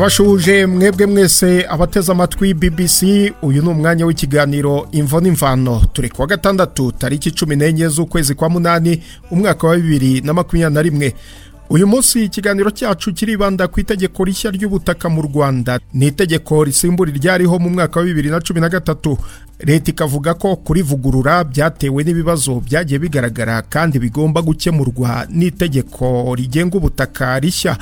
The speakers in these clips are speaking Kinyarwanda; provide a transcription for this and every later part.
ndabashuje mwebwe mwese abateze amatwi bbc uyu ni umwanya w'ikiganiro imvo n'imvano turi kuwa gatandatu tariki cumi n'enye z'ukwezi kwa munani umwaka wa bibiri na makumyabiri na rimwe uyu munsi ikiganiro cyacu kiribanda ku itegeko rishya ry'ubutaka mu rwanda ni itegeko risimbura iryariho mu mwaka wa bibiri na cumi na gatatu leta ikavuga ko kurivugurura byatewe n'ibibazo byagiye bigaragara kandi bigomba gukemurwa n'itegeko rigenga ubutaka rishya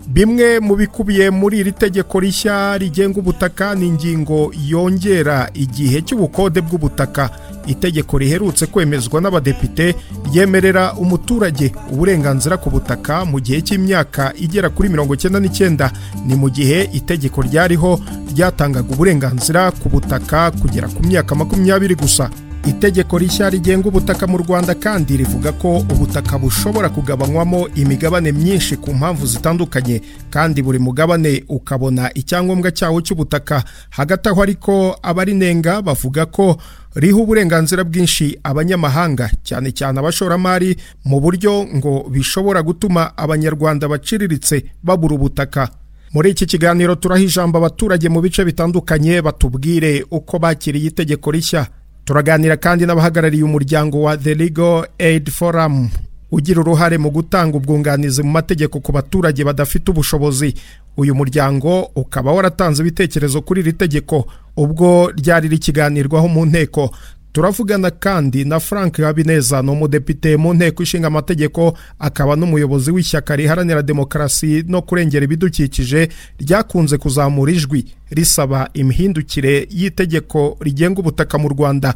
bimwe mu bikubiye muri iri tegeko rishya rigenga ubutaka ni ingingo yongera igihe cy'ubukode bw'ubutaka itegeko riherutse kwemezwa n'abadepite ryemerera umuturage uburenganzira ku butaka mu gihe cy'imyaka igera kuri mirongo icyenda n'icyenda ni mu gihe itegeko ryariho ryatangaga uburenganzira ku butaka kugera ku myaka makumyabiri gusa itegeko rishya rigenga ubutaka mu rwanda kandi rivuga ko ubutaka bushobora kugabanywamo imigabane myinshi ku mpamvu zitandukanye kandi buri mugabane ukabona icyangombwa cyawo cy'ubutaka hagati aho ariko abarinenga bavuga ko riha uburenganzira bwinshi abanyamahanga cyane cyane abashoramari mu buryo ngo bishobora gutuma abanyarwanda baciriritse babura ubutaka muri iki kiganiro turaha ijambo abaturage mu bice bitandukanye batubwire uko bakiriye itegeko rishya turaganira kandi n'abahagarariye umuryango wa the legal aid forum ugira uruhare mu gutanga ubwunganizi mu mategeko ku baturage badafite ubushobozi uyu muryango ukaba waratanze ibitekerezo kuri iri tegeko ubwo ryari rikiganirwaho mu nteko turavugana kandi na frank habineza ni umudepite mu nteko ishinga amategeko akaba n'umuyobozi w'ishyaka riharanira demokarasi no kurengera ibidukikije ryakunze kuzamura ijwi risaba imihindukire y'itegeko rigenga ubutaka mu rwanda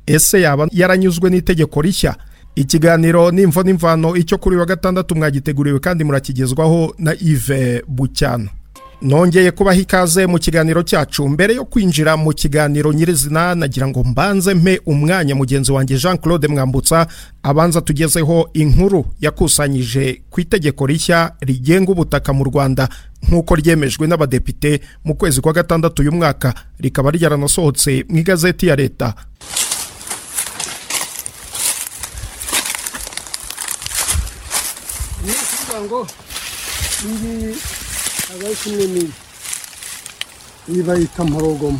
ese yaba yaranyuzwe n'itegeko rishya ikiganiro n'imvo n'imvano icyo kuri wa gatandatu mwagiteguriwe kandi murakigezwaho na ive bucyana nongeye kubaha ikaze mu kiganiro cyacu mbere yo kwinjira mu kiganiro nyirizina nagira ngo mbanze mpe umwanya mugenzi wanjye jean claude mwambutsa abanza tugezeho inkuru yakusanyije ku itegeko rishya rigenga ubutaka mu rwanda nk'uko ryemejwe n'abadepite mu kwezi kwa gatandatu uyu mwaka rikaba ryaranasohotse mu igazeti ya leta iyi bayita mporogoma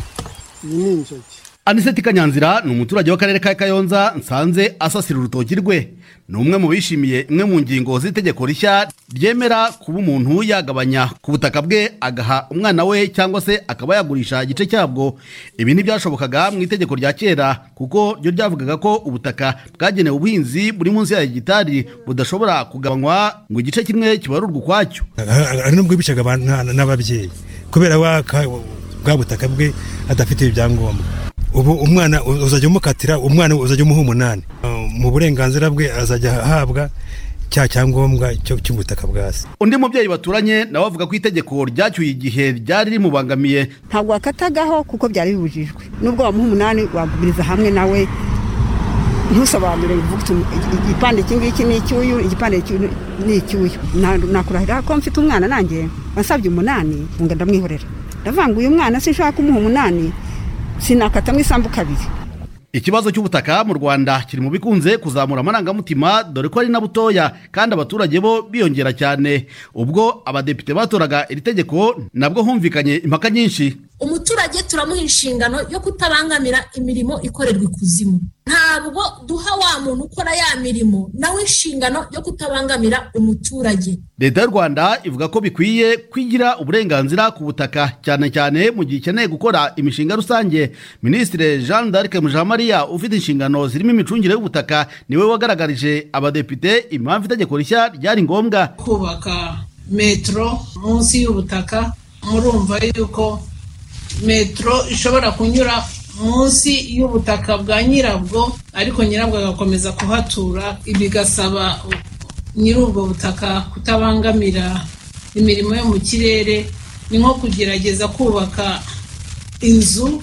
iyi ni inzoki aniseti kanyanzira ni umuturage w'akarere ka kayonza nsanze asasira urutoki rwe ni umwe mu bishimiye imwe mu ngingo z'itegeko rishya ryemera kuba umuntu yagabanya ku butaka bwe agaha umwana we cyangwa se akaba yagurisha igice cyabwo ibi ntibyashobokaga mu itegeko rya kera kuko ryo ryavugaga ko ubutaka bwagenewe ubuhinzi buri munsi ya hegitari budashobora kugabanywa ngo igice kimwe kibarurwe ukwacyo hari n'ubwo yibicaga n'ababyeyi kubera bwa butaka bwe adafite ibyangombwa ubu umwana uzajya umukatira umwana uzajya umuha umunani mu burenganzira bwe azajya ahabwa cya cyangombwa cy'ubutaka bwa se undi mubyeyi baturanye nawe avuga ko itegeko ryacyuye igihe ryari rimubangamiye ntabwo wakatagaho kuko byari bibujijwe nubwo wamuha umunani wagumiriza hamwe nawe ntusobanure igipande iki ngiki ni icy'uyu igipande ni icy'uyu nakurahira ko mfite umwana nanjye wasabye umunani ngo ndamwihorera ndavuga uyu mwana sinshobora kumuha umunani sinakatamo isambu kabiri ikibazo cy'ubutaka mu rwanda kiri mu bikunze kuzamura amarangamutima dore ko ari na butoya kandi abaturage bo biyongera cyane ubwo abadepite batoraga iri tegeko nabwo humvikanye impaka nyinshi umuturage turamuha inshingano yo kutabangamira imirimo ikorerwa ikuzimu ntabwo duha wa muntu ukora ya mirimo nawe inshingano yo kutabangamira umuturage leta y'u rwanda ivuga ko bikwiye kwigira uburenganzira ku butaka cyane cyane mu gihe ikeneye gukora imishinga rusange minisitiri jean d'arc mujamariya ufite inshingano zirimo imicungire y'ubutaka niwe wagaragarije abadepite impamvu itegeko rishya ryari ngombwa kubaka metero munsi y'ubutaka murumva yuko metero ishobora kunyura munsi y'ubutaka bwa nyirabwo ariko nyirabwo agakomeza kuhatura bigasaba nyir'ubwo butaka kutabangamira imirimo yo mu kirere ni nko kugerageza kubaka inzu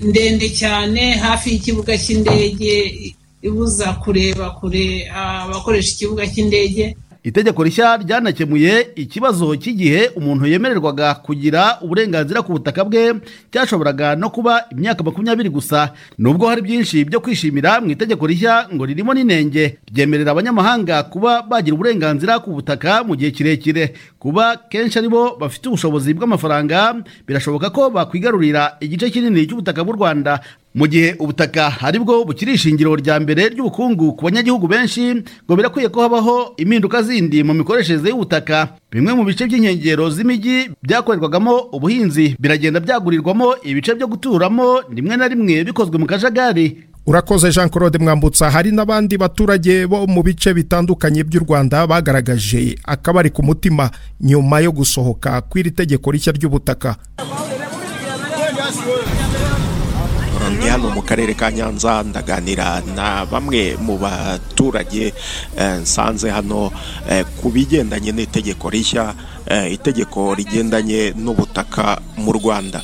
ndende cyane hafi y'ikibuga cy'indege ibuza kureba kure abakoresha ikibuga cy'indege itegeko rishya ryanakemuye ikibazo cy'igihe umuntu yemererwaga kugira uburenganzira ku butaka bwe cyashoboraga no kuba imyaka makumyabiri gusa nubwo hari byinshi byo kwishimira mu itegeko rishya ngo ririmo n'inenge ryemerera abanyamahanga kuba bagira uburenganzira ku butaka mu gihe kirekire kuba kenshi ari bo bafite ubushobozi bw'amafaranga birashoboka ko bakwigarurira igice kinini cy'ubutaka bw'u rwanda mu gihe ubutaka hari bwo bukiri ishingiro rya mbere ry'ubukungu ku banyagihugu benshi ngo birakwiye ko habaho impinduka zindi mu mikoreshereze y'ubutaka bimwe mu bice by'inkengero z'imijyi byakorerwagamo ubuhinzi biragenda byagurirwamo ibice byo guturamo rimwe na rimwe bikozwe mu kajagari urakoze jean claude mwambutsa hari n'abandi baturage bo mu bice bitandukanye by'u rwanda bagaragaje akabari ku mutima nyuma yo gusohoka kw'iri tegeko rishya ry'ubutaka ndi hano mu karere ka nyanza ndaganira na bamwe mu baturage eh, nsanze hano eh, ku bigendanye n'itegeko rishya eh, itegeko rigendanye n'ubutaka mu rwanda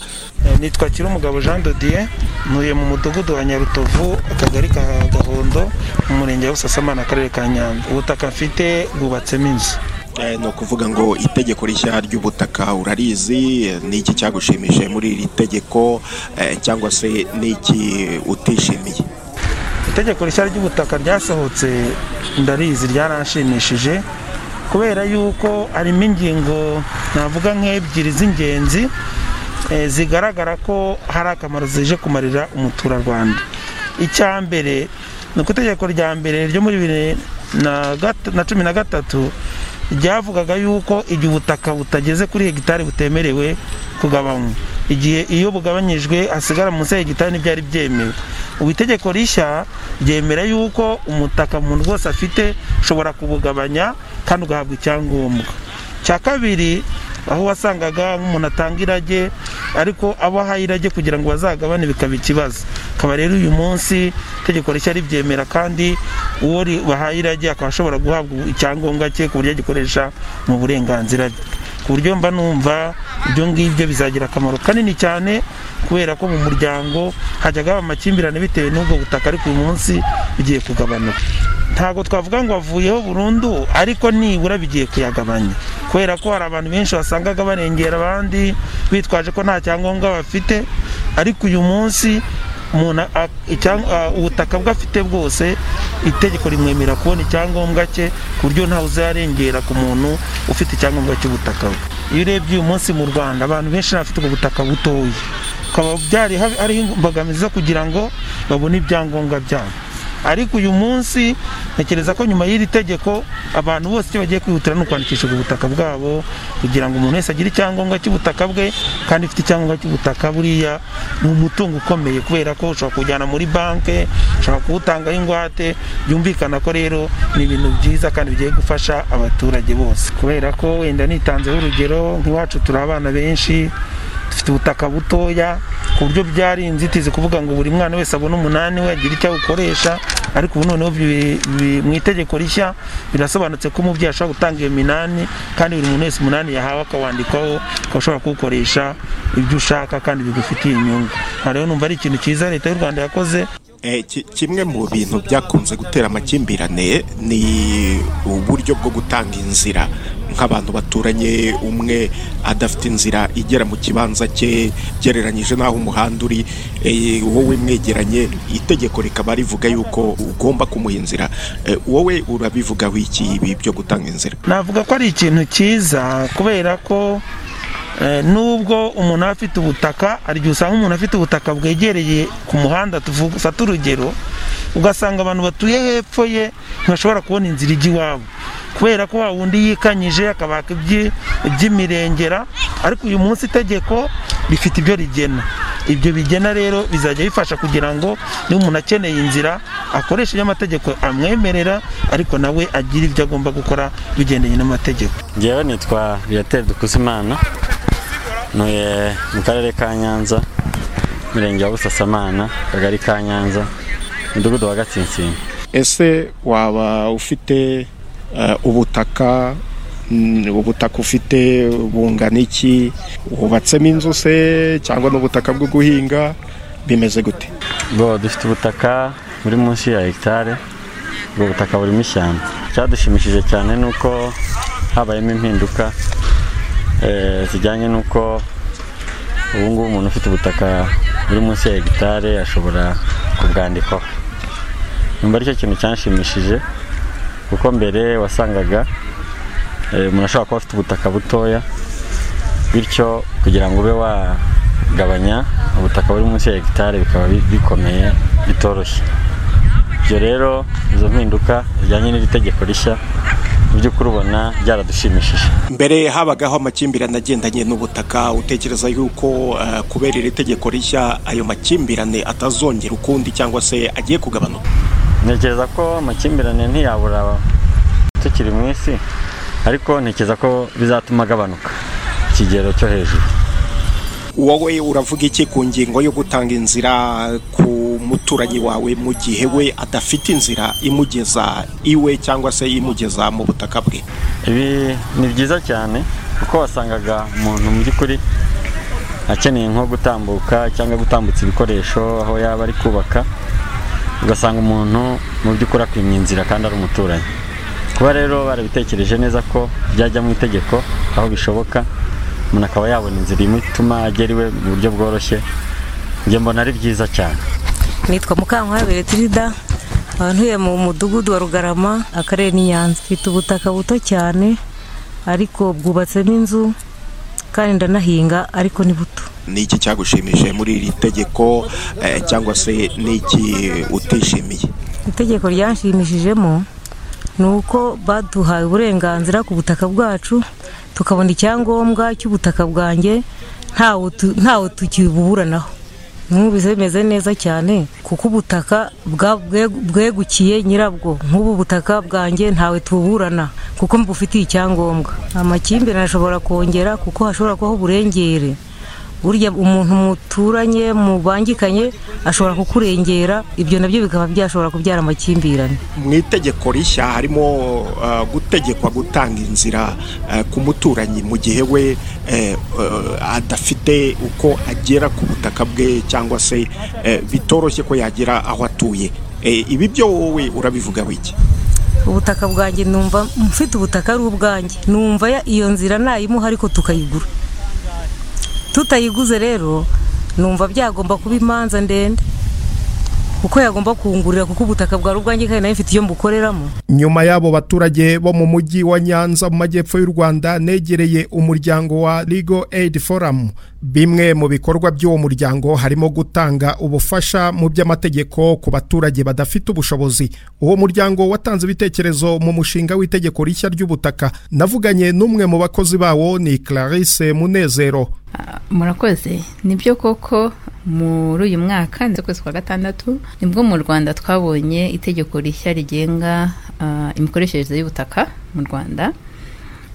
nitwa kirumugabo jean dodier ntuye mu mudugudu wa nyarutovu akagari ka gahondo mu murenge wa busasamana akarere ka nyanza ubutaka mfite bwubatsemo inzu Eh, ni ukuvuga ngo itegeko rishya ry'ubutaka urarizi eh, ni iki cyagushimishije muri iri tegeko eh, cyangwa se ni iki utishimiye itegeko rishya ry'ubutaka ryasohotse ndarizi ryaranshimishije kubera yuko harimo ingingo navuga nk'ebyiri z'ingenzi eh, zigaragara ko hari akamaro zije kumarira umuturarwanda icya mbere ni uko itegeko rya mbere ryo muri bibiri na gata- na cumi na gatatu ryavugaga yuko igihe ubutaka butageze kuri hegitari butemerewe kugabanywa igihe iyo bugabanyijwe hasigara munsi ya hegitari ntibyari byemewe ubu itegeko rishya ryemera yuko umutaka umuntu wese afite ushobora kubugabanya kandi ugahabwa icyangombwa cya kabiri aho wasangaga nk'umuntu atanga irage ariko abo ahaye irage kugira ngo bazagabane bikaba ikibazo akaba rero uyu munsi itegeko rishya ribyemera kandi uwo ri- bahaye irage akaba ashobora guhabwa icyangombwa cye ku buryo agikoresha mu burenganzira bwe ku buryo mba numva ibyo ngibyo bizagira akamaro kanini cyane kubera ko mu muryango hajyaga haba amakimbirane bitewe n'ubwo butaka ariko uyu munsi bigiye kugabanuka ntabwo twavuga ngo avuyeho burundu ariko nibura bigiye kuyagabanya kubera ko hari abantu benshi wasangaga barengera abandi bitwaje ko nta cyangombwa bafite ariko uyu munsi umuntu a- icyang- a- ubutaka bwe afite bwose itegeko rimwemerera kubona icyangombwa cye ku buryo ntawe uzarengera ku muntu ufite icyangombwa cy'ubutaka bwe iyo urebye uyu munsi mu rwanda abantu benshi bafite ubwo butaka butoya bikaba byari hari- hariho imbogamizi zo kugira ngo babone ibyangombwa byabo ariko uyu munsi ntekereza ko nyuma y'iri tegeko abantu bose icyo bagiye kwihutira ni ukwandikisha ubutaka bwabo kugira ngo umuntu wese agire icyangombwa cy'ubutaka bwe kandi ufite icyangombwa cy'ubutaka buriya ni umutungo ukomeye kubera ko ushobora kujyana muri banki ushobora kuwutangaho ingwate byumvikana ko rero ni ibintu byiza kandi bigiye gufasha abaturage bose kubera ko wenda nitanzeho urugero nk'iwacu turi abana benshi dufite ubutaka butoya ku buryo byari inzitizi kuvuga ngo buri mwana wese abone umunani we agire icyo awukoresha ariko ubu noneho bi- bi- mu itegeko rishya birasobanutse ko umubyeyi ashobora gutanga iyo minani kandi buri muntu wese umunani yahawe akawandikwaho akaba ashobora kuwukoresha ibyo ushaka kandi bigufitiye inyungu aha rero numva ari ikintu cyiza leta y'u rwanda yakoze Eh, ki- kimwe mu bintu byakunze gutera amakimbirane ni uburyo bwo gutanga inzira nk'abantu baturanye umwe adafite inzira igera mu kibanza cye gereranyije n'aho umuhanda uri eh, wowe mwegeranye itegeko rikaba rivuga yuko ugomba kumuha inzira Eh, wowe urabivugaho iki ibi byo gutanga inzira navuga ko ari ikintu cyiza kubera ko eh, nubwo umuntu aba afite ubutaka hari igihe usanga umuntu afite ubutaka bwegereye ku muhanda tufate urugero ugasanga abantu batuye hepfo ye ntibashobora kubona inzira ijya iwabo kubera ko wa wundi yikanyije akabaka ibyi- iby'imirengera ariko uyu munsi itegeko rifite ibyo rigena ibyo bigena rero bizajya bifasha kugira ngo niba umuntu akeneye inzira akoresha ibyo amategeko amwemerera ariko nawe agire ibyo agomba gukora bigendanye n'amategeko ngewe nitwa biyateri dukuzimana ntuye mu karere ka nyanza umurenge wa busasamana akagari ka nyanza umudugudu wa gatsinsino ese waba ufite eh, ubutaka mm, ubutaka ufite bungana iki wubatsemo inzu se cyangwa n'ubutaka bwo guhinga bimeze gute bwo dufite ubutaka buri munsi ya hegitari ubwo butaka burimo ishyamba cyadushimishije cyane ni uko habayemo impinduka eh, zijyanye n'uko ubu ngubu umuntu ufite ubutaka buri munsi ya hegitare ashobora kubwandikaho nyuma aricyo kintu cyanshimishije kuko mbere wasangaga eh, umuntu ashobora kuba afite ubutaka butoya bityo kugira ngo ube wagabanya ubutaka buri munsi ya hegitare bikaba bi- bikomeye bitoroshye ibyo rero izo mpinduka zijyanye n'iri tegeko rishya mu by'ukuri ubona byaradushimishije mbere habagaho amakimbirane agendanye n'ubutaka utekereza yuko eh, kubera iri tegeko rishya ayo makimbirane atazongera ukundi cyangwa se agiye kugabanuka ntekereza ko amakimbirane ntiyabura tukiri mu isi ariko ntekereza ko bizatuma agabanuka ikigero cyo hejuru wowe uravuga iki ku ngingo yo gutanga inzira ku muturanyi wawe mu gihe we adafite inzira imugeza iwe cyangwa se imugeza mu butaka bwe ibi ni byiza cyane kuko wasangaga umuntu mu by'ukuri akeneye nko gutambuka cyangwa gutambutsa ibikoresho aho yaba ari kubaka ugasanga umuntu mu by'ukuri akwimye inzira kandi ari umuturanyi kuba rero barabitekereje neza ko byajya mu itegeko aho bishoboka umuntu akaba yabona inzira imutuma agera iwe mu buryo bworoshye njye mbona ari byiza cyane nitwa mukankwabe letirida nkaba ntuye mu mudugudu wa rugarama akarere ni nyanza mfite ubutaka buto cyane ariko bwubatsemo inzu kandi ndanahinga ariko ni buto ni iki cyagushimishije muri iri tegeko eh, cyangwa se ni iki utishimiye itegeko ryanshimishijemo ni uko baduhaye uburenganzira ku butaka bwacu tukabona icyangombwa cy'ubutaka bwanjye ntawe tu- ntawe tukibuburanaho numvise bimeze neza cyane kuko ubutaka bwa- bwe- bwegukiye nyirabwo nk'ubu butaka bwanjye ntawe tuburana kuko mbufitiye icyangombwa amakimbirane ashobora kongera kuko hashobora kubaho uburengere burya umuntu muturanye mubangikanye ashobora kukurengera ibyo nabyo bikaba byashobora kubyara amakimbirane mu itegeko rishya harimo eh, gutegekwa gutanga inzira eh, ku muturanyi mu gihe we eh, eh, adafite uko agera ku butaka bwe cyangwa se eh, bitoroshye ko yagera aho atuye Eh, ibi byo wowe urabivuga wiki ubutaka bwanjye numva mfite ubutaka ari ubwanjye numva ya- iyo nzira nayimuha ariko tukayigura tutayiguze rero numva byagomba kuba imanza ndende kuko yagomba kungurira kuko ubutaka bwari ubwanjye kandi nawe mfite iyo mbukoreramo nyuma y'abo baturage bo mu mujyi wa nyanza mu majyepfo y'u rwanda negereye umuryango wa Legal Aid Forum bimwe mu bikorwa by'uwo muryango harimo gutanga ubufasha mu by'amategeko ku baturage badafite ubushobozi uwo muryango watanze ibitekerezo mu mushinga w'itegeko rishya ry'ubutaka navuganye n'umwe mu bakozi bawo ni Clarisse Munezero murakoze nibyo koko muri uyu mwaka ndetse kwezi kwa gatandatu nibwo mu rwanda twabonye itegeko rishya rigenga ah, imikoreshereze y'ubutaka mu rwanda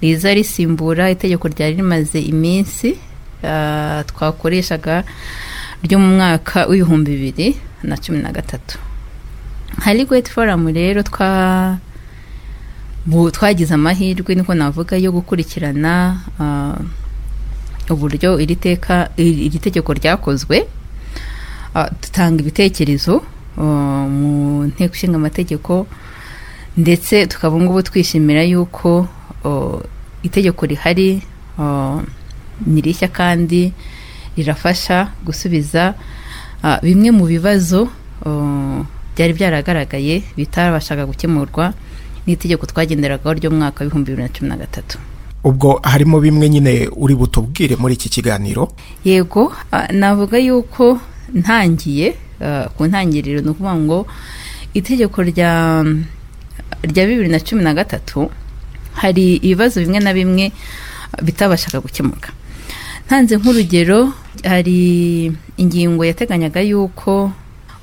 riza risimbura itegeko ryari rimaze iminsi ah, twakoreshaga ryo mu mwaka w'ibihumbi bibiri na cumi na gatatu hari gweti foramu rero twa bu- twagize amahirwe niko navuga yo gukurikirana ah, uburyo iri teka iri iri tegeko ryakozwe Ah, dutanga ibitekerezo ah, mu nteko ishinga amategeko ndetse tukaba ubu ngubu twishimira yuko ah, itegeko rihari ah, ni rishya kandi rirafasha gusubiza ah, bimwe mu bibazo ah, byari byaragaragaye bitarabashaga gukemurwa n'itegeko twagenderagaho ry'umwaka w'ibihumbi bibiri na cumi na gatatu ubwo harimo bimwe nyine uri butubwire muri iki kiganiro yego ah, navuga yuko ntangiye ah, ku ntangiriro ni ukuvuga ngo itegeko rya rya bibiri na cumi na gatatu hari ibibazo bimwe na bimwe ah, bitabashaga gukemuka ntanze nk'urugero hari ingingo yateganyaga yuko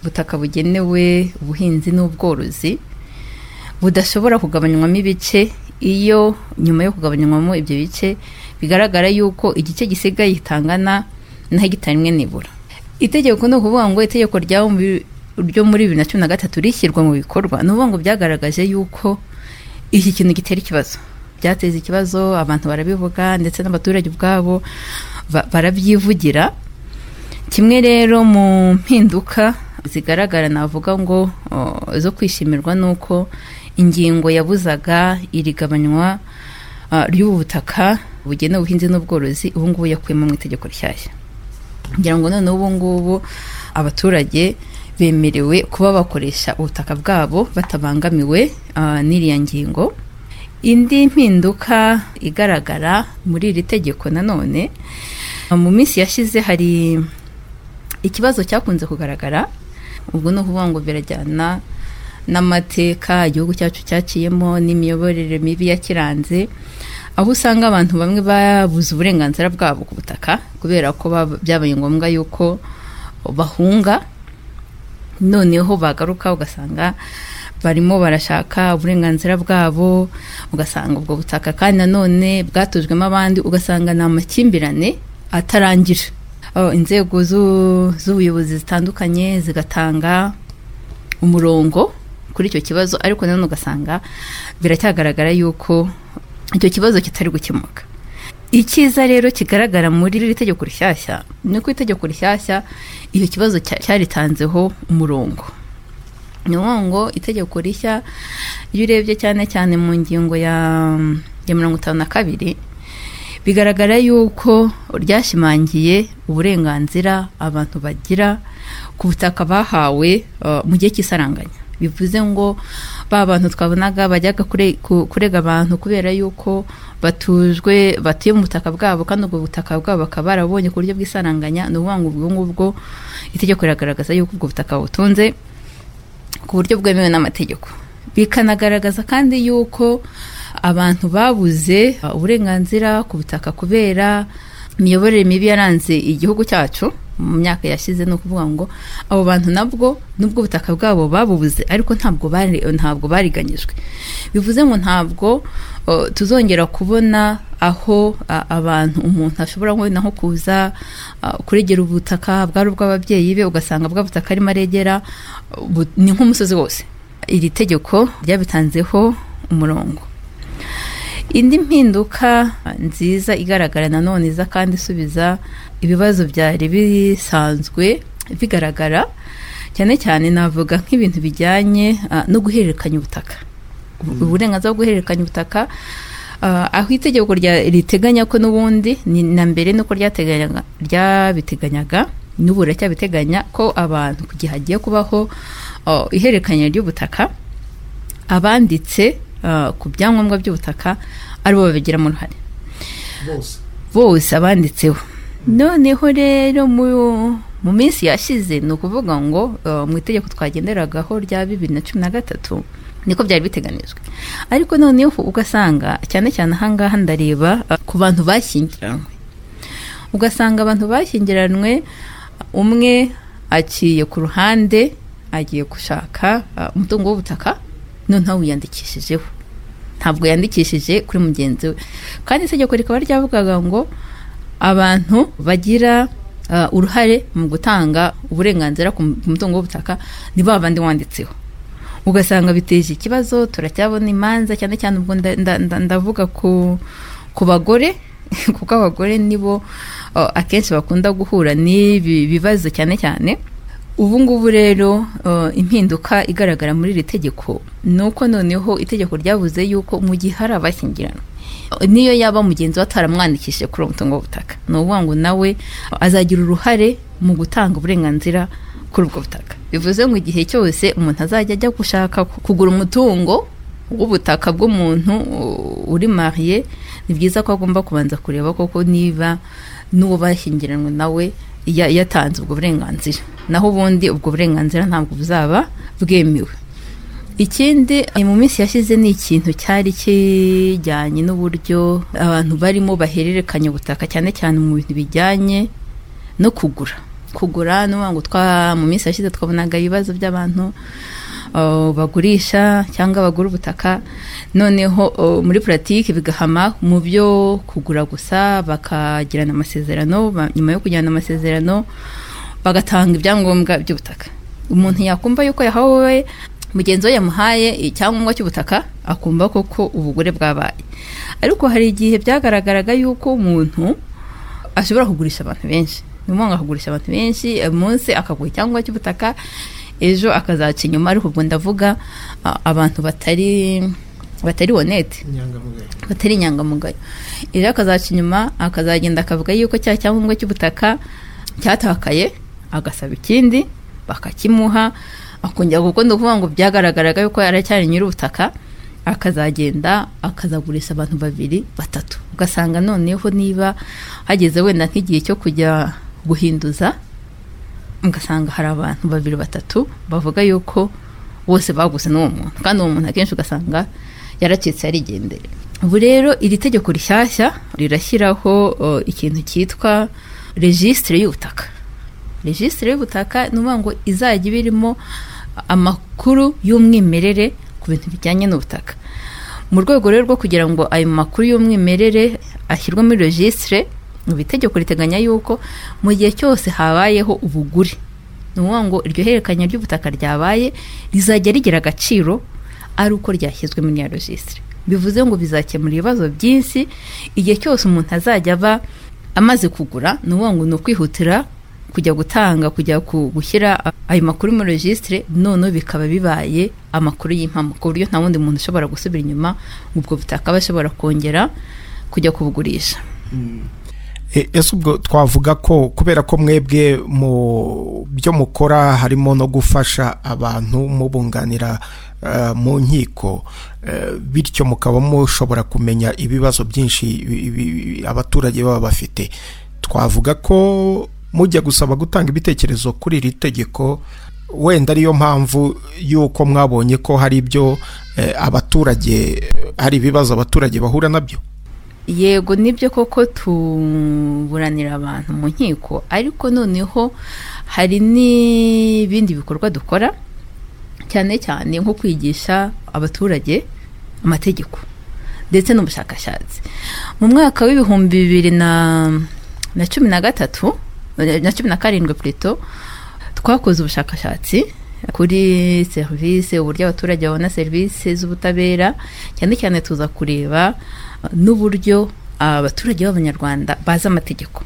ubutaka bugenewe ubuhinzi n'ubworozi budashobora kugabanywamo ibice iyo nyuma yo kugabanywamo ibyo bice bigaragara yuko igice gisigaye gitangana na hegitari imwe nibura itegeko ni ukuvuga ngo itegeko rya bumbi- ryo muri bibiri na cumi na gatatu rishyirwa mu bikorwa ni ukuvuga ngo byagaragaje yuko iki kintu gitera ikibazo byateza ikibazo abantu barabivuga ndetse n'abaturage ubwabo ba- barabyivugira kimwe rero mu mpinduka zigaragara navuga ngo uh, zo kwishimirwa ni uko ingingo yabuzaga iri gabanywa uh, ry'ubu butaka bugena ubuhinzi n'ubworozi ubu ngubu yakuyemo mu itegeko rishyashya ngira ngo noneho ubu ngubu abaturage bemerewe kuba bakoresha ubutaka bwabo batabangamiwe uh, n'iriya ngingo indi mpinduka igaragara muri iri tegeko nanone mu minsi yashize hari ikibazo cyakunze kugaragara ubwo ni ukuvuga ngo birajyana n'amateka igihugu cyacu cyaciyemo n'imiyoborere mibi yakiranze aho usanga abantu bamwe babuze uburenganzira bwabo ku butaka kubera ko byabaye ngombwa yuko bahunga noneho bagaruka ugasanga barimo barashaka uburenganzira bwabo ugasanga ubwo butaka kandi nanone bwatujwemo abandi ugasanga ni amakimbirane atarangira inzego z'ubuyobozi zitandukanye zigatanga umurongo kuri icyo kibazo ariko nanone ugasanga biracyagaragara yuko icyo kibazo kitari gukemuka icyiza rero kigaragara muri iri tegeko rishyashya ni uko itegeko rishyashya iyo kibazo cyaritanzeho umurongo ni ngo itegeko rishya iyo urebye cyane cyane mu ngingo ya mirongo itanu na kabiri bigaragara yuko ryashimangiye uburenganzira abantu bagira ku butaka bahawe mu gihe cy'isaranganya bivuze ngo ba bantu twabonaga bajyaga kurega abantu kubera yuko batujwe batuye mu butaka bwabo kandi ubwo butaka bwabo bakaba barabonye ku buryo bw'isaranganya ni ukuvuga ngo ubwo ngubwo itegeko riragaragaza yuko ubwo butaka butunze ku buryo bwemewe n'amategeko bikanagaragaza kandi yuko abantu babuze uburenganzira ku butaka kubera imiyoborere mibi yaranze igihugu cyacu mu myaka yashize ni ukuvuga ngo abo bantu nabwo nubwo ubutaka bwabo babubuze ariko ntabwo ntabwo bariganyijwe bivuze ngo ntabwo tuzongera kubona aho abantu umuntu ashobora wenda nko kuza kuregera ubutaka bwari ubw'ababyeyi be ugasanga bwa butaka arimo aregera ni nk'umusozi wose iri tegeko ryabitanzeho umurongo indi mpinduka nziza igaragara nanone iza kandi isubiza ibibazo byari bisanzwe bigaragara cyane cyane navuga nk'ibintu bijyanye no guhererekanya ubutaka uburenganzira bwo guhererekanya ubutaka aho itegeko riteganya ko n'ubundi ni na mbere nuko ryabiteganyaga n'ubu riracyabiteganya ko abantu ku gihe hagiye kubaho ihererekanya ry'ubutaka abanditse ku byangombwa by'ubutaka aribo babigiramo uruhare bose abanditseho noneho rero mu minsi yashize ni ukuvuga ngo mu itegeko twagenderagaho rya bibiri na cumi na gatatu niko byari biteganijwe ariko noneho ugasanga cyane cyane ahangaha ndareba ku bantu bashyingiranywe ugasanga abantu bashyingiranywe umwe aciye ku ruhande agiye gushaka umutungo w'ubutaka noneho wiyandikishijeho ntabwo yandikishije kuri mugenzi we kandi itegeko rikaba ryavugaga ngo abantu bagira uruhare mu gutanga uburenganzira ku mutungo w'ubutaka ni ba bandi wanditseho ugasanga biteje ikibazo turacyabona imanza cyane cyane ubwo ndavuga ku bagore kuko abagore nibo akenshi bakunda guhura n'ibi bibazo cyane cyane ubu ngubu rero impinduka igaragara muri iri tegeko ni uko noneho itegeko ryavuze yuko mu gihe hari abashyingiranwa niyo yaba mugenzi we ataramwandikishije kuri uwo mutungo w'ubutaka ni ukuvuga ngo nawe azagira uruhare mu gutanga uburenganzira kuri ubwo butaka bivuze ngo igihe cyose umuntu azajya ajya gushaka kugura umutungo w'ubutaka bw'umuntu uri mariye ni byiza ko agomba kubanza kureba koko niba n'uwo bashyingiranwe nawe yatanze ubwo burenganzira naho ubundi ubwo burenganzira ntabwo buzaba bwemewe ikindi mu minsi yashize ni ikintu cyari kijyanye n'uburyo abantu barimo bahererekanya ubutaka cyane cyane mu bintu bijyanye no kugura kugura ngo twa mu minsi yashize twabonaga ibibazo by'abantu bagurisha cyangwa bagura ubutaka noneho muri puratike bigahama mu byo kugura gusa bakagirana amasezerano nyuma yo kugirana amasezerano bagatanga ibyangombwa by'ubutaka umuntu yakumva yuko yahawe mugenzi we yamuhaye icyangombwa cy'ubutaka akumva koko ubugure bwabaye ariko hari igihe byagaragaraga yuko umuntu ashobora kugurisha abantu benshi umwanga akagurisha abantu benshi munsi akagura icyangombwa cy'ubutaka ejo akazaca inyuma ariko ubwo ndavuga ah, abantu batari batari bonete batari inyangamugayo ejo akazaca inyuma akazagenda akavuga yuko cya cyangombwa cy'ubutaka cyatakaye agasaba ikindi bakakimuha akongera kuko ni ukuvuga ngo byagaragaraga yuko yaracyari nyir'ubutaka akazagenda akazagurisha abantu babiri batatu ugasanga noneho niba hageze wenda nk'igihe cyo kujya guhinduza ugasanga hari abantu babiri batatu bavuga yuko bose baguze n'uwo muntu kandi uwo muntu akenshi ugasanga yaracitse yarigendera ubu rero iri tegeko rishyashya rirashyiraho o, ikintu cyitwa rejisitire y'ubutaka rejisitire y'ubutaka ni ukuvuga ngo izajya iba irimo amakuru y'umwimerere ku bintu bijyanye n'ubutaka mu rwego rero rwo kugira ngo ayo makuru y'umwimerere ashyirwe muri rejisitire ubu itegeko riteganya yuko mu gihe cyose habayeho ubugure ni ukuvuga ngo iryo hererekanya ry'ubutaka ryabaye rizajya rigira agaciro ari uko ryashyizwe muri ya rejisitire bivuze ngo bizakemura ibibazo byinshi igihe cyose umuntu azajya aba amaze kugura ni ukuvuga ngo ni ukwihutira kujya gutanga kujya ku- gushyira ayo makuru muri regisitire noneho bikaba bibaye amakuru y'impamo ku buryo nta wundi muntu ushobora gusubira inyuma ubwo butaka aba ashobora kongera kujya kubugurisha E- ese ubwo twavuga ko kubera ko mwebwe mu byo mukora harimo no gufasha abantu mubunganira eh, mu nkiko eh, bityo mukaba mushobora kumenya ibibazo byinshi bi- bi- abaturage baba bafite twavuga ko mujya gusaba gutanga ibitekerezo kuri iri tegeko wenda ariyo mpamvu y'uko mwabonye ko hari ibyo eh, abaturage hari ibibazo abaturage bahura nabyo yego nibyo koko tuburanira abantu mu nkiko ariko noneho hari n'ibindi bikorwa dukora cyane cyane nko kwigisha abaturage amategeko ndetse n'ubushakashatsi mu mwaka w'ibihumbi bibiri na na cumi na gatatu na cumi na karindwi plutôt twakoze ubushakashatsi kuri serivisi uburyo abaturage babona serivisi z'ubutabera cyane cyane tuza kureba uh, n'uburyo abaturage b'abanyarwanda bazi amategeko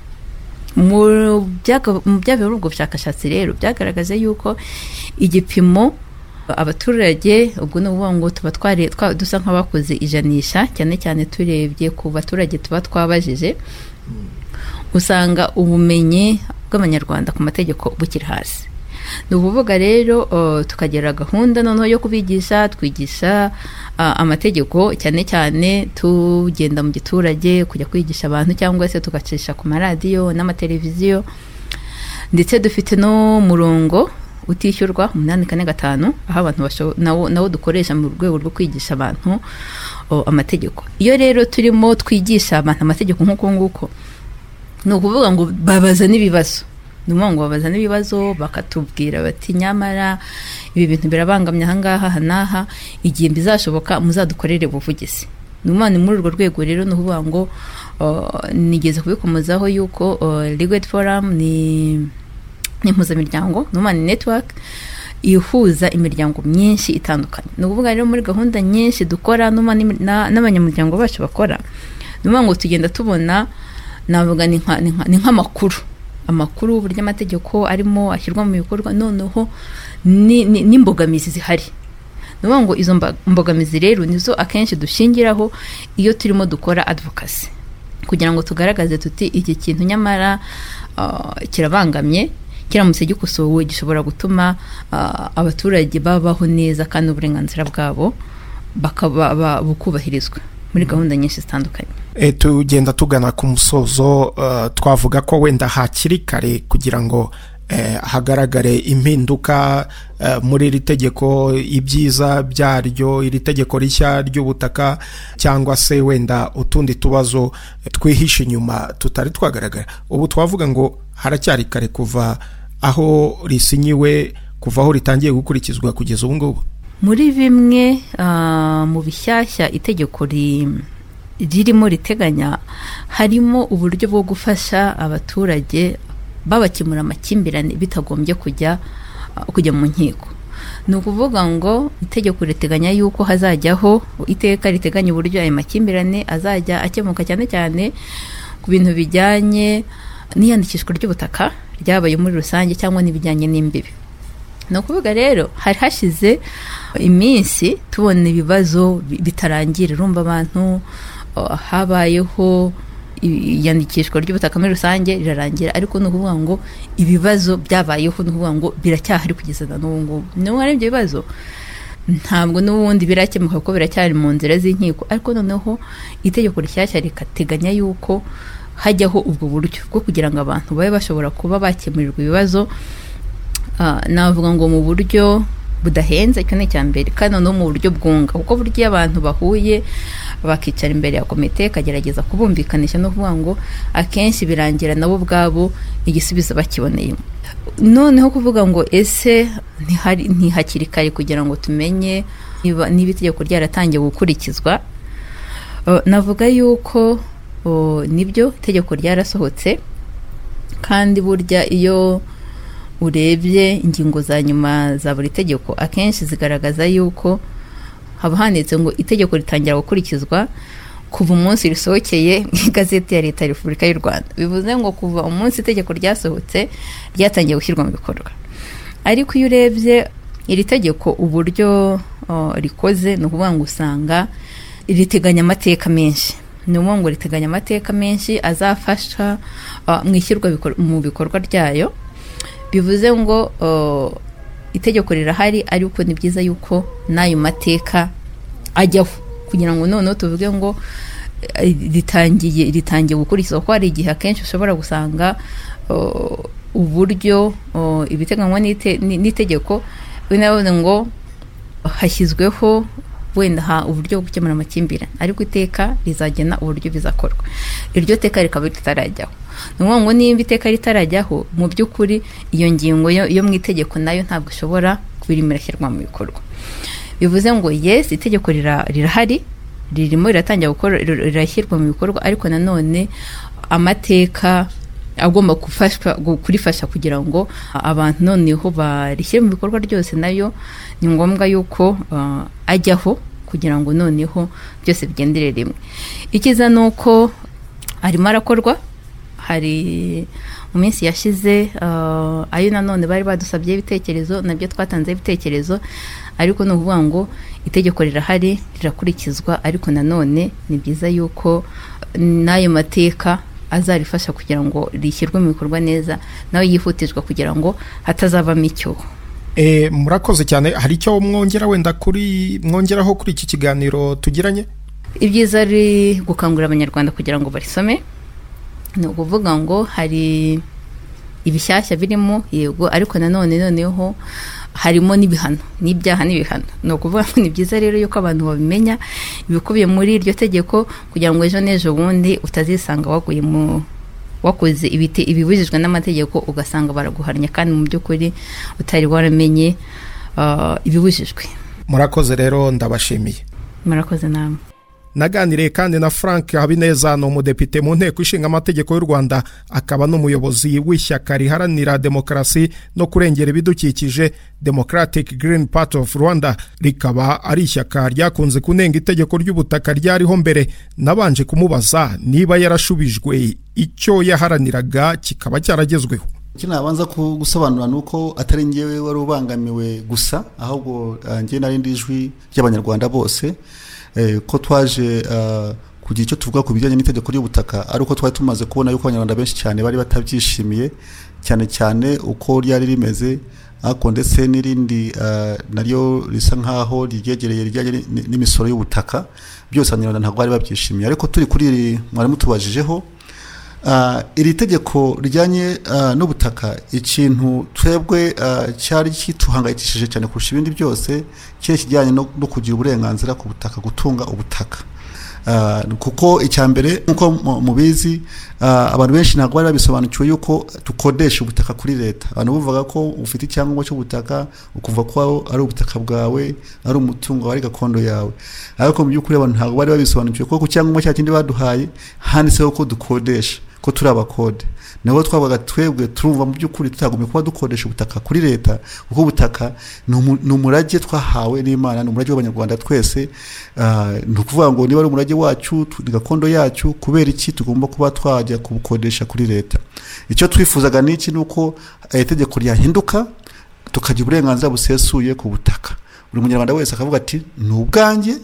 mu byaga- mu byavuye muri ubwo bushakashatsi rero byagaragaje yuko igipimo abaturage ubwo ni ukuvuga ngo tuba tware- twa- dusa nk'abakoze ijanisha cyane cyane turebye ku baturage tuba twabajije usanga ubumenyi bw'abanyarwanda ku mategeko bukiri hasi ni ukuvuga rero uh, tukagira gahunda noneho yo kubigisha twigisha uh, amategeko cyane cyane tugenda mu giturage kujya kwigisha abantu cyangwa se tugacisha ku maradiyo n'amateleviziyo ndetse dufite n'umurongo utishyurwa umunani kane gatanu aho abantu basho- nawo nawo dukoresha mu rwego rwo kwigisha abantu uh, amategeko iyo rero turimo twigisha abantu amategeko nk'uko nguko ni ukuvuga ngo babaza n'ibibazo ni ukuvuga ngo babaza n'ibibazo bakatubwira bati nyamara ibi bintu birabangamye ahangaha aha n'aha igihe bizashoboka muzadukorere ubuvugizi ni ukuvuga ni muri urwo rwego rero ni ukuvuga ngo uh, nigeze kubikomozaho yuko ligwed forum ni ni impuzamiryango ni ukuvuga ni network ihuza imiryango myinshi itandukanye ni ukuvuga rero muri gahunda nyinshi dukora ni ukuvuga n'imi- na- n'abanyamuryango bacu bakora ni ukuvuga ngo tugenda tubona navuga ni nka- ni nka- ni nk'amakuru amakuru uburyo amategeko arimo ashyirwa mu bikorwa noneho ni- ni- n'imbogamizi zihari ni ukuvuga ngo izo mba- mbogamizi rero nizo akenshi dushingiraho iyo turimo dukora advocacy kugira ngo tugaragaze tuti iki kintu nyamara ah, kirabangamye kiramutse gikosowe gishobora gutuma ah, abaturage babaho neza kandi uburenganzira bwabo bakaba ba- bukubahirizwa muri gahunda nyinshi zitandukanye E, tugenda tugana ku musozo eh, twavuga ko wenda hakiri kare kugira ngo eh, hagaragare impinduka eh, muri iri tegeko ibyiza byaryo iri tegeko rishya ry'ubutaka cyangwa se wenda utundi tubazo eh, twihishe inyuma tutari twagaragara ubu twavuga ngo haracyari kare kuva aho risinyiwe kuva aho ritangiye gukurikizwa kugeza ubu ngubu muri bimwe ah, mu bishyashya itegeko ri- ririmo riteganya harimo uburyo bwo gufasha abaturage babakemura amakimbirane bitagombye kujya ah, kujya mu nkiko ni ukuvuga ngo itegeko riteganya yuko hazajyaho iteka riteganya uburyo ayo makimbirane azajya akemuka cyane cyane ku bintu bijyanye n'iyandikishwa ry'ubutaka ryabaye muri rusange cyangwa n'ibijyanye n'imbibi ni ukuvuga rero hari hashize iminsi tubona ibibazo bi- bitarangira urumva abantu uh, habayeho i- iyandikishwa ry'ubutaka muri rusange rirarangira ariko ni ukuvuga ngo ibibazo byabayeho ni ukuvuga ngo biracyahari kugeza na n'ubu ngubu niba ari ibyo bibazo ntabwo n'ubundi birakemuka kuko biracyari mu nzira z'inkiko ariko noneho itegeko rishyashya rikateganya yuko hajyaho ubwo buryo bwo kugira ngo abantu babe bashobora kuba bakemurirwa ibibazo Ah, navuga ngo mu buryo budahenze icyo ni icya mbere kandi no mu buryo bwunga kuko buryo iyo abantu bahuye bakicara imbere ya komite ikagerageza kubumvikanisha no kuvuga ngo akenshi birangira nabo ubwabo igisubizo bakiboneyemo noneho kuvuga ngo ese ntihari ntihakiri kare kugira ngo tumenye niba niba itegeko ryaratangiye gukurikizwa Uh, navuga yuko uh, nibyo itegeko ryarasohotse kandi burya iyo urebye ingingo za nyuma za buri tegeko akenshi zigaragaza yuko haba handitse ngo itegeko ritangira gukurikizwa kuva umunsi risohokeye mu igazeti ya leta ya repubulika y'u rwanda bivuze ngo kuva umunsi itegeko ryasohotse ryatangiye gushyirwa mu bikorwa ariko iyo urebye iri tegeko uburyo uh, rikoze ni ukuvuga ngo usanga riteganya amateka menshi ni ukuvuga ngo riteganya amateka menshi azafasha uh, mu ishyirwa bikor- mu bikorwa ryayo bivuze ngo uh, itegeko rirahari ariko ni byiza yuko n'ayo mateka ajyaho kugira ngo noneho tuvuge ngo eh, ritangiye ritangiye gukurikizwa kuko hari igihe akenshi ushobora gusanga uh, uburyo uh, ibiteganywa n'ite- ni- n'itegeko binavuze ngo hashyizweho wenda ha uburyo bwo gukemura amakimbirane ariko iteka rizagena uburyo bizakorwa iryo teka rikaba ritarajyaho ni ukuvuga ngo niba iteka ritarajyaho mu by'ukuri iyo ngingo yo yo mu itegeko nayo ntabwo ishobora kubirimo irashyirwa mu bikorwa bivuze ngo yes itegeko rira- rirahari ririmo riratangira gukora rir- rirashyirwa mu bikorwa ariko nanone amateka agomba gufashwa gu- kurifasha kugira ngo a- abantu noneho barishyire mu bikorwa ryose nayo ni ngombwa yuko ah, ajyaho kugira ngo noneho byose bigendere rimwe ikiza ni uko arimo arakorwa hari mu minsi yashize ah, ayo nanone bari badusabyeho ibitekerezo nabyo twatanzeho ibitekerezo ariko ni ukuvuga ngo itegeko rirahari rirakurikizwa ariko nanone ni byiza yuko n'ayo mateka azarifasha kugira ngo rishyirwe mu bikorwa neza nawe yihutirwa kugira ngo hatazavamo icyuho Eh, murakoze cyane hari icyo mwongera wenda kuri mwongeraho kuri iki kiganiro tugiranye ibyiza ari gukangurira abanyarwanda kugira ngo barisome ni ukuvuga ngo hari ibishyashya birimo yego ariko nanone noneho harimo n'ibihano n'ibyaha n'ibihano ni ukuvuga ngo ni byiza rero yuko abantu babimenya ibikubiye muri iryo tegeko kugira ngo ejo n'ejo bundi utazisanga waguye mu wakoze ibite- ibibujijwe n'amategeko ugasanga baraguharanya kandi mu by'ukuri utari waramenye ah, ibibujijwe murakoze rero ndabashimiye murakoze namwe naganiriye kandi na frank habineza ni umudepite mu nteko ishinga amategeko y'u rwanda akaba n'umuyobozi w'ishyaka riharanira demokarasi no kurengera ibidukikije democratic green part of rwanda rikaba ari ishyaka ryakunze kunenga itegeko ry'ubutaka ryariho mbere nabanje kumubaza niba yarashubijwe icyo yaharaniraga kikaba cyaragezweho iki nabanza ku- gusobanura ni uko atari ngewe wari ubangamiwe gusa ahubwo eh, njye nari ndi ijwi ry'abanyarwanda bose eh, ko twaje eh, kugira icyo tuvuga ku bijyanye n'itegeko ry'ubutaka ari uko twari tumaze kubona yuko abanyarwanda benshi cyane bari batabyishimiye cyane cyane uko ryari rimeze ariko ndetse n'irindi eh, naryo risa nk'aho ryegereye rijyanye n- n'imisoro y'ubutaka byose abanyarwanda ntabwo bari babyishimiye ariko turi kuri iri mwari mutubajijeho Ah, iri tegeko rijyanye ah, n'ubutaka ikintu twebwe ah, cyari kituhangayikishije cyane kurusha ibindi byose cyari kijyanye no no kugira uburenganzira ku butaka gutunga ubutaka Ah, kuko icya mbere nk'uko mu- mubizi ah, abantu benshi ntabwo bari babisobanukiwe yuko dukodesha ubutaka kuri leta abantu buvuga ko ufite icyangombwa cy'ubutaka ukumva ko ari ubutaka bwawe ari umutungo ari gakondo yawe ariko mu by'ukuri abantu ntabwo bari babisobanukiwe kuko ku cyangombwa cya kindi baduhaye handitseho ko dukodesha ko turi abakode nabo twabaga twebwe turumva mu by'ukuri tutagumye kuba dukoresha ubutaka kuri leta kuko ubutaka ni umu- ni umurage twahawe n'imana ni umurage w'abanyarwanda twese Ah, ni ukuvuga ngo niba ari umurage wacu tu- ni gakondo yacu kubera iki tugomba kuba twajya kubukodesha kuri leta icyo twifuzaga ni iki ni uko eh, itegeko ryahinduka tukagira uburenganzira busesuye ku butaka buri munyarwanda wese akavuga ati ni ubwanjye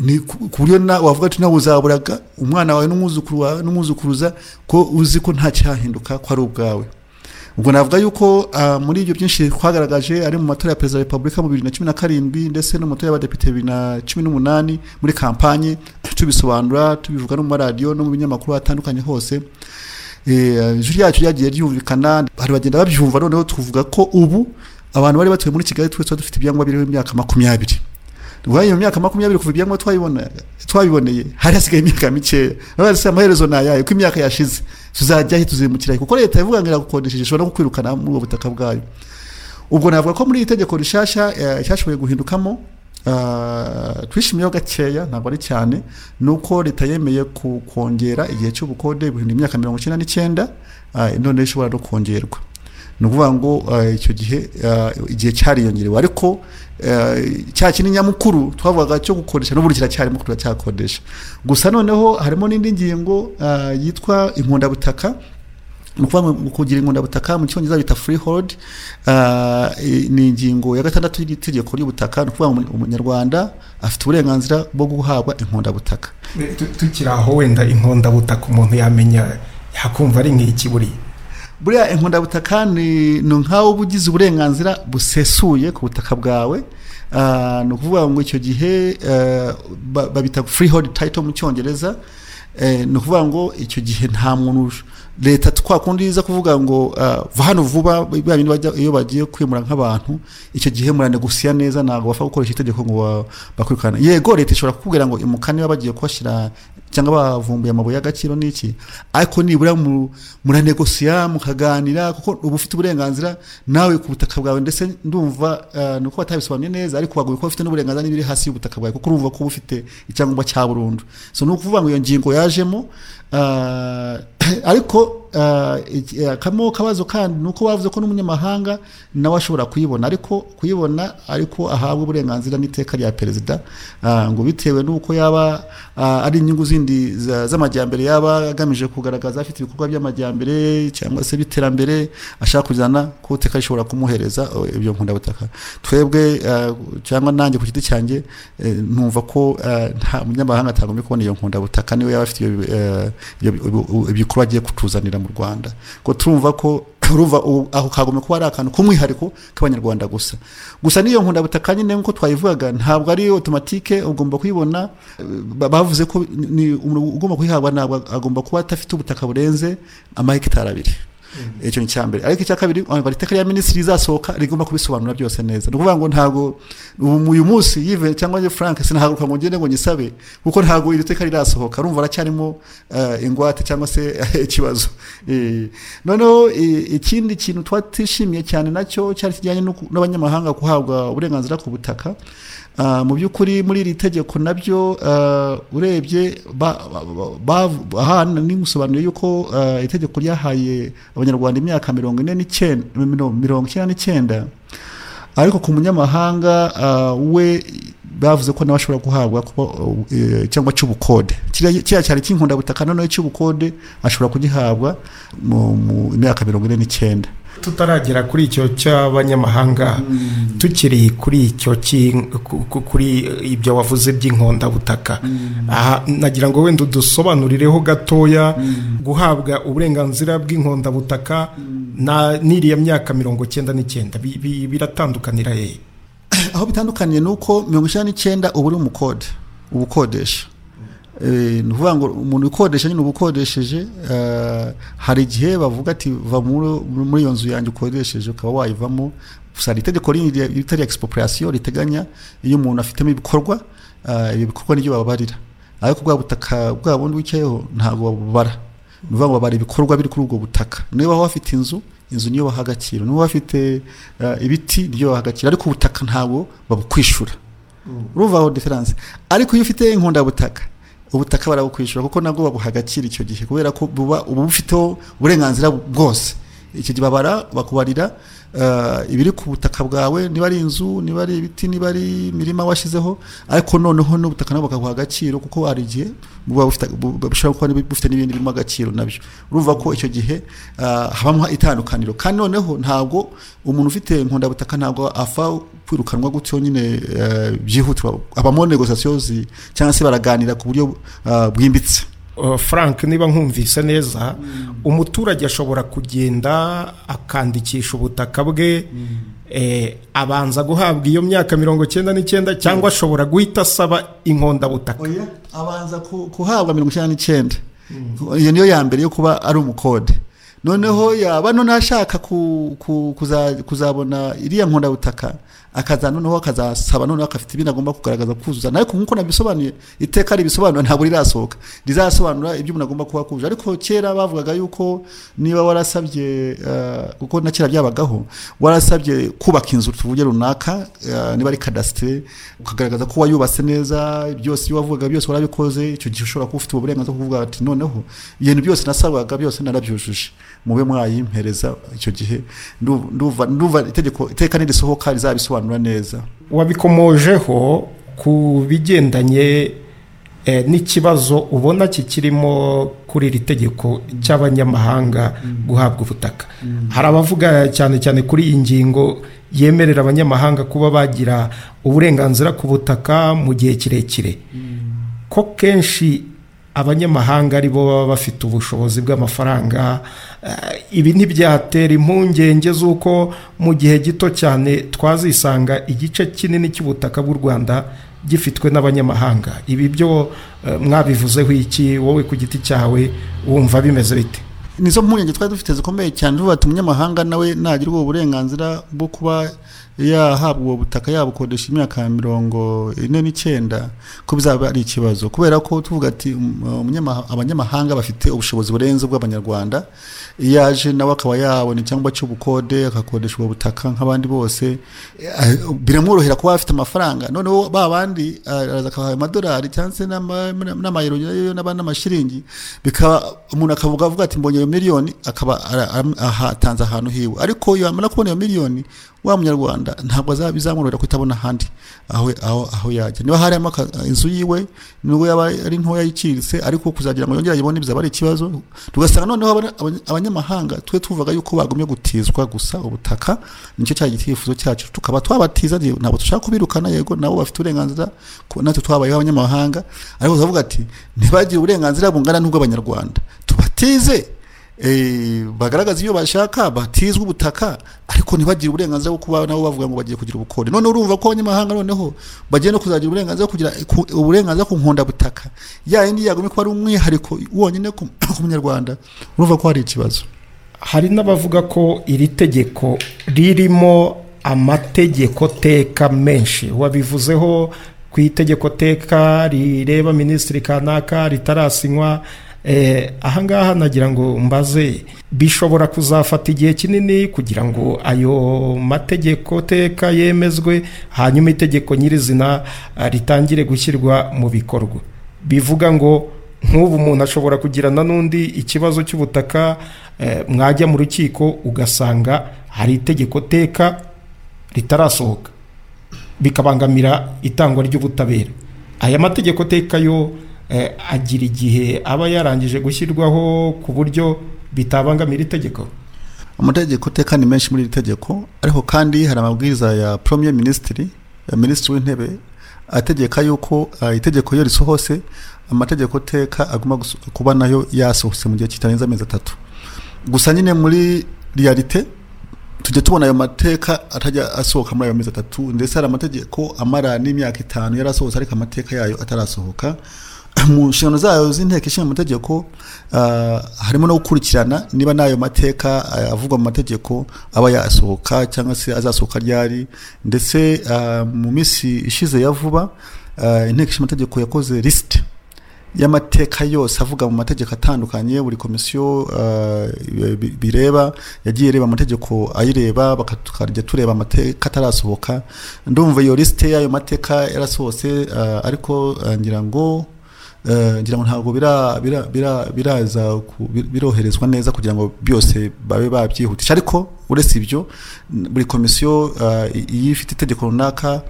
ni ku ku buryo na- wavuga ati nawe uzaburaga umwana wawe n'umwuzukuru wawe n'umwuzukuruza ko uzi ko nta cyahinduka ko ari ubwawe ubwo navuga yuko ah, muri ibyo byinshi twagaragaje ari mu matora ya perezida wa repubulika mu bibiri na cumi na karindwi ndetse no mu matora y'abadepite bibiri na cumi n'umunani muri kampanye tubisobanura tubivuga no mu maradiyo no mu binyamakuru hatandukanye hose Eh, ijwi ryacu ryagiye ryumvikana hari bagenda babyumva noneho tuvuga ko ubu abantu bari batuye muri kigali twese tuba dufite ibyangombwa biriho imyaka makumyabiri ubwo iyo myaka makumyabiri kuva ibyangombwa twabibona- twabiboneye hari hasigaye imyaka mikeya urabona se amaherezo ni ayayo ko imyaka yashize tuzajya he tuzimukira he kuko leta ivuga ngo iragukodesheje ishobora no kukwirukana muri ubwo butaka bwayo ubwo navuga ko muri iri tegeko rishasha eh, ryashoboye guhindukamo ah, twishimiyeho gakeya ntabwo ari cyane ni uko leta yemeye ku- kongera igihe cy'ubukode guhinda imyaka mirongo icyenda n'icyenda ah, none ishobora no kongerwa ni ukuvuga ngo ah, icyo gihe ah, igihe cyariyongerewe ariko ah, cya kintu nyamukuru twavugaga cyo gukoresha n'ubu kiracyarimo turacyakodesha gusa noneho harimo n'indi ngingo ah, yitwa inkundabutaka mu kuvuga ngo kugira inkundabutaka mu cyongereza bita freehold ah, i- ni ingingo ya gatandatu y'itegeko ry'ubutaka ni ukuvuga ngo umu- umunyarwanda afite uburenganzira bwo guhabwa inkundabutaka tukiri aho wenda inkondabutaka umuntu yamenya yakumva ari nk'iki buriya buriya inkundabutaka ni ni nk'aho uba ugize uburenganzira busesuye ku butaka bwawe Ah, ni ukuvuga ngo icyo gihe eh, ba- babita freehold title mu cyongereza Eh, ni ukuvuga ngo icyo gihe nta muntu uj- leta twakundi iza kuvuga ngo ah, va hano vuba bya bindi bajya iyo bagiye kwimura nk'abantu icyo gihe muranegusiya neza ntabwo bapfa gukoresha itegeko ngo ba- bakwirukane yego leta ishobora kukubwira ngo imukane niba bagiye kubashyira cyangwa bavumbuye amabuye y'agaciro n'iki ariko nibura mu- muranegosiya mukaganira kuko uba ufite uburenganzira nawe ku butaka bwawe ndetse ndumva eh, ni uko batabisobanuye neza ariko wagoye kuba ufite n'uburenganzira n'ibiri hasi y'ubutaka bwawe kuko urumva ko uba ufite icyangombwa cya burundu so ni ukuvuga ngo iyo ngingo yajemo ah, ariko ah, iki- eh, akamo kabazo kandi ni uko bavuze ko n'umunyamahanga nawe ashobora kuyibona ariko kuyibona ariko ahabwa uburenganzira n'iteka rya perezida ah, ngo bitewe n'uko yaba ah, ari inyungu zindi za- z'amajyambere yaba agamije kugaragaza afite ibikorwa by'amajyambere cyangwa se by'iterambere ashaka kujyana ku iteka rishobora kumuhereza eh, ibyo nkundabutaka twebwe ah, cyangwa nanjye ku giti cyanjye eh, numva ko ah, nta munyamahanga atagombye kubona iyo nkundabutaka niwe yaba afite iyo bi- eh, ibyo bi- ubu- ibikorwa agiye kutuzanira mu rwanda ko turumva ko urumva ubu- aho kagombye kuba ari akantu k'umwihariko k'abanyarwanda gusa gusa n'iyo nkundabutaka nyine nk'uko twayivugaga ntabwo ari otomatike ugomba kuyibona eh, ba- bavuze ko ni- ni umuntu ugomba kuyihabwa ntabwo agomba kuba adafite ubutaka burenze amahegitari abiri icyo ni icyambere ariko icya kabiri wumva iteka rya minisitiri rizasohoka rigomba kubisobanura byose neza ni ukuvuga ngo ntabwo ubu uyu munsi yive cyangwa se frank sinahaguruka ngo ngende ngo nyisabe kuko ntabwo iri teka rirasohoka rumva aracyarimo eh, ingwate cyangwa se ikibazo Eh, noneho eh, ikindi kintu twatishimiye cyane nacyo cyari kijyanye no ku- n'abanyamahanga guhabwa uburenganzira ku butaka Ah, mu by'ukuri muri iri tegeko nabyo ah, urebye ba- ba- ba- ahana n'ingusobanuro y'uko ah, itegeko ryahaye abanyarwanda imyaka mirongo ine n'icyenda miro- mirongo icyenda n'icyenda ariko ku munyamahanga ah, we bavuze ko nawe ashobora guhabwa kuba, eh, cyangwa cy'ubukode Kiriya- kiriya cyari cy'inkundabutaka noneho cy'ubukode ashobora kugihabwa mu mu myaka mirongo ine n'icyenda tutaragera kuri icyo cy'abanyamahanga tukiri kuri icyo cy'in- ku- ku- kuri ibyo wavuze by'inkondabutaka aha nagira ngo wenda udusobanurireho gatoya guhabwa uburenganzira bw'inkondabutaka na n'iriya myaka mirongo cyenda n'icyenda bi- bi- biratandukanira hehe aho bitandukaniye ni uko mirongo icyenda n'icyenda uba uri umukode uba ukodesha Eh, ni ukuvuga ngo umuntu ukodesha nyine uba ukodesheje eh, hari igihe bavuga ati va muri- muri iyo nzu yanjye ukodesheje ukaba wayivamo gusa hari itegeko rindi rya- rita rya expropriation riteganya iyo umuntu afitemo ibikorwa eh, ibyo bikorwa nibyo bababarira ariko bwa butaka bwa bundi wicayeho ntabwo babubara ni ukuvuga ngo babara ibikorwa biri kuri ubwo butaka niba waba wafite inzu inzu niyo baha agaciro niba waba wafite eh, ibiti niyo baha agaciro ariko ubutaka ntabwo babukwishyura urumva aho diferanse ariko iyo ufite inkundabutaka ubutaka barabukwishyura kuko nabwo babuha agaciro icyo gihe kubera ko buba uba bufiteho uburenganzira bwose icyo gihe babara bakubarira eh, ibiri ku butaka bwawe niba ari inzu niba ari ibiti niba ari imirima washyizeho ariko noneho n'ubutaka nabwo bakaguha agaciro kuko hari igihe buba bufite- bu- bu- bushobora kuba nibi- bufite n'ibindi birimo agaciro nabyo urumva ko icyo gihe ah, habamo itandukaniro kandi noneho ntabwo umuntu ufite inkundabutaka ntabwo apfa kwirukanwa gutyo nyine eh, byihutirwa habamo negosasiyo zi- cyangwa se baraganira ku buryo ah, bwimbitse Uh, frank niba nkumvise neza umuturage ashobora kugenda akandikisha ubutaka bwe eh, abanza guhabwa iyo myaka mirongo icyenda n'icyenda cyangwa ashobora guhita asaba inkondabutaka abanza ku- kuhabwa mirongo icyenda n'icyenda iyo niyo ya mbere yo kuba ari umukode noneho yaba none ashaka ku- ku- kuza- kuzabona iriya nkondabutaka akaza noneho akazasaba noneho akafite ibindi agomba kugaragaza kuzuza ariko nk'uko nabisobanuye iteka ribisobanura ntabwo rirasohoka rizasobanura ibyo umuntu agomba kuba akuje ariko kera bavugaga yuko niba warasabye eh, kuko na kera byabagaho warasabye kubaka inzu tuvuge runaka eh, niba ari kadasitere ukagaragaza ko wayubatse neza byose ibyo wavugaga byose warabikoze icyo gihe ushobora kuba ufite uburenganzira bwo kuvuga ati noneho ibintu byose nasabaga byose narabyujuje mube mwayimpereza icyo gihe ndu- nduva nduva itegeko iteka nirisohoka rizabisobanura neza wabikomojeho ku bigendanye eh, n'ikibazo ubona kikirimo kuri iri tegeko cy'abanyamahanga guhabwa ubutaka hari abavuga cyane cyane kuri iyi ngingo yemerera abanyamahanga kuba bagira uburenganzira ku butaka mu gihe kirekire ko kenshi abanyamahanga ari bo baba bafite ubushobozi bw'amafaranga eh, ibi ntibyatera impungenge z'uko mu gihe gito cyane twazisanga igice kinini cy'ubutaka bw'u rwanda gifitwe n'abanyamahanga ibi byo eh, mwabivuzeho iki wowe ku giti cyawe wumva bimeze bite nizo mpungenge twari dufite zikomeye cyane tuvuga ati umunyamahanga nawe nagira ubwo burenganzira bwo kuba yahabwa ubwo butaka yabukodesha imyaka mirongo ine n'icyenda ko bizaba ari ikibazo kubera ko tuvuga ati um, umunyamaha- abanyamahanga bafite ubushobozi burenze ubw'abanyarwanda iyo aje nawe akaba yabona icyangwa cy'ubukode agakodesha ubwo butaka nk'abandi bose eh, biramworohera kuba afite amafaranga noneho ba bandi eh, araza akabaha amadolari cyangwa se n'ama- n'amayero yayo n'aba- n'amashiringi bikaba umuntu akavuga avuga ati mbonye iyo miliyoni akaba ara- am- ahatanze ahantu hiwe ariko iyo amara kubona iyo miliyoni wa munyarwanda ntabwo azabizamworohera kutabona ahandi aho aho aho yajya niba harimo aka- inzu yiwe nubwo yaba ari ntoya yiciriritse ariko kuzagira ngo yongere ayibone bizaba ari ikibazo tugasanga noneho abana- abanya- abanyamahanga twe tuvuga yuko bagumye gutizwa gusa ubutaka nicyo cya gitifuzo cyacu tukaba twabatiza rero ntabwo dushaka kubirukana yego nabo bafite uburenganzira ku- natwe twabayeho abanyamahanga ariko tukavuga ati ntibagire uburenganzira bungana n'ubw'abanyarwanda tubatize eh, bagaragaza ibyo bashaka batizwe ubutaka ariko ntibagire uburenganzira bwo kuba nabo bavuga ngo bagiye kugira ubukode none urumva ko abanyamahanga noneho bagiye no kuzagira uburenganzira bwo kugira ku- uburenganzira ku nkondabutaka ya yindi yagumye kuba ari umwihariko wonyine ku ku munyarwanda urumva ko hari ikibazo hari n'abavuga ko iri tegeko ririmo amategeko teka menshi wabivuzeho ku itegeko teka rireba minisitiri kanaka ritarasinywa eh, ahangaha nagira ngo mbaze bishobora kuzafata igihe kinini kugira ngo ayo mategeko teka yemezwe hanyuma itegeko nyirizina ah, ritangire gushyirwa mu bikorwa bivuga ngo nk'ubu umuntu ashobora kugirana n'undi ikibazo cy'ubutaka eh, mwajya mu rukiko ugasanga hari itegeko teka ritarasohoka bikabangamira itangwa ry'ubutabera aya mategeko teka yo eh, agira igihe aba yarangije gushyirwaho ku buryo bitabangamira itegeko amategeko teka ni menshi muri iri tegeko ariko kandi hari amabwiriza ya premier ministiri ya minisitiri w'intebe ategeka yuko ah, itegeko iyo risohose amategeko teka agomba guso- kuba nayo yasohotse mu gihe kitarenze amezi atatu gusa nyine muri realite tujya tubona ayo mateka atajya asohoka muri ayo mezi atatu ndetse hari amategeko amara n'imyaka itanu yari asohotse ariko amateka yayo atarasohoka mu nshingano zayo z'inteko ishinga amategeko ah, harimo no gukurikirana niba n'ayo mateka ah, avugwa mu mategeko aba yasohoka cyangwa se azasohoka ryari ndetse ah, mu minsi ishize ya vuba ah, inteko ishinga amategeko yakoze lisite y'amateka yose avuga mu mategeko atandukanye buri komisiyo uh, bi- bireba yagiye ireba amategeko ayireba baka- tukajya tureba amateka atarasohoka ndumva iyo lisite y'ayo mateka yarasohotse uh, ariko uh, ngira ngo Eh, ngira ngo ntabwo bira- bira- bira- biraza ku- bi- biroherezwa neza kugira ngo byose babe babyihutisha ariko uretse ibyo n- buri komisiyo eh, i- iyo ifite itegeko runaka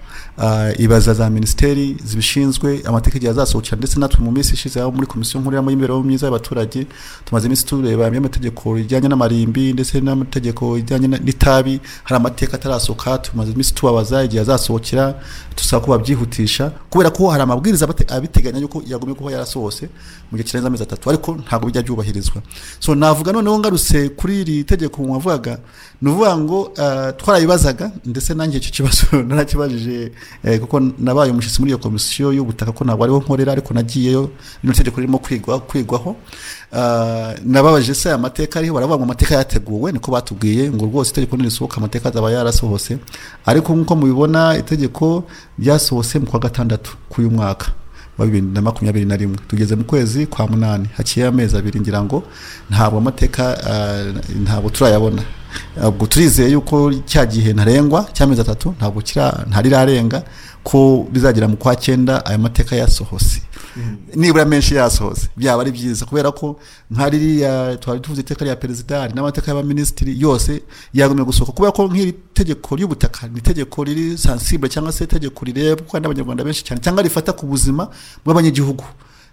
eh, ibaza za minisiteri zibishinzwe amategeko igihe azasohokera ndetse natwe mu minsi ishize aho muri komisiyo nkuru y'imibereho myiza y'abaturage tumaze iminsi tureba amwe amategeko rijyanye n'amarimbi ndetse n'amategeko ijyanye na- n'itabi hari amateka atarasohoka tumaze iminsi tubabaza igihe azasohokera dusaba ko babyihutisha kubera ko hari amabwiriza abate- abiteganya yuko yagomye kuba yarasohose mu gihe kirenze amezi atatu ariko ntabwo bijya byubahirizwa so navuga noneho ngarutse kuri iri tegeko wavugaga ni ukuvuga ngo eh, twarabibazaga ndetse nanjye icyo kibazo narakibajije eh, kuko nabaye umushyitsi muri iyo komisiyo y'ubutaka ko ntabwo ariho nkorera ariko nagiyeyo rino tegeko ririmo kwigwa kwigwaho Ah, nababajije se aya mateka ariho baravuga ngo amateka yateguwe niko batubwiye ngo rwose itegeko nirisohoka amateka azaba yarasohose ariko nk'uko mubibona itegeko ryasohose mu kwa gatandatu k'uyu mwaka wa bibiri na makumyabiri na rimwe tugeze mu kwezi kwa munani haciyeho amezi abiri ngira ngo ntabwo amateka ah, ntabwo turayabona ubwo turizeye yuko cya gihe ntarengwa cy'amezi atatu ntabwo kira- ntarirarenga ko bizagera mu kwa cyenda aya mateka yasohose nibura menshi yasohose byaba ari byiza kubera ko nka ririya twari tuvuze iteka rya perezida hari n'amateka y'abaminisitiri yose yagumye gusohoka kubera ko nk'iri tegeko ry'ubutaka ni itegeko riri sansible cyangwa se itegeko rirebwa n'abanyarwanda benshi cyane cyangwa rifata ku buzima bw'abanyagihugu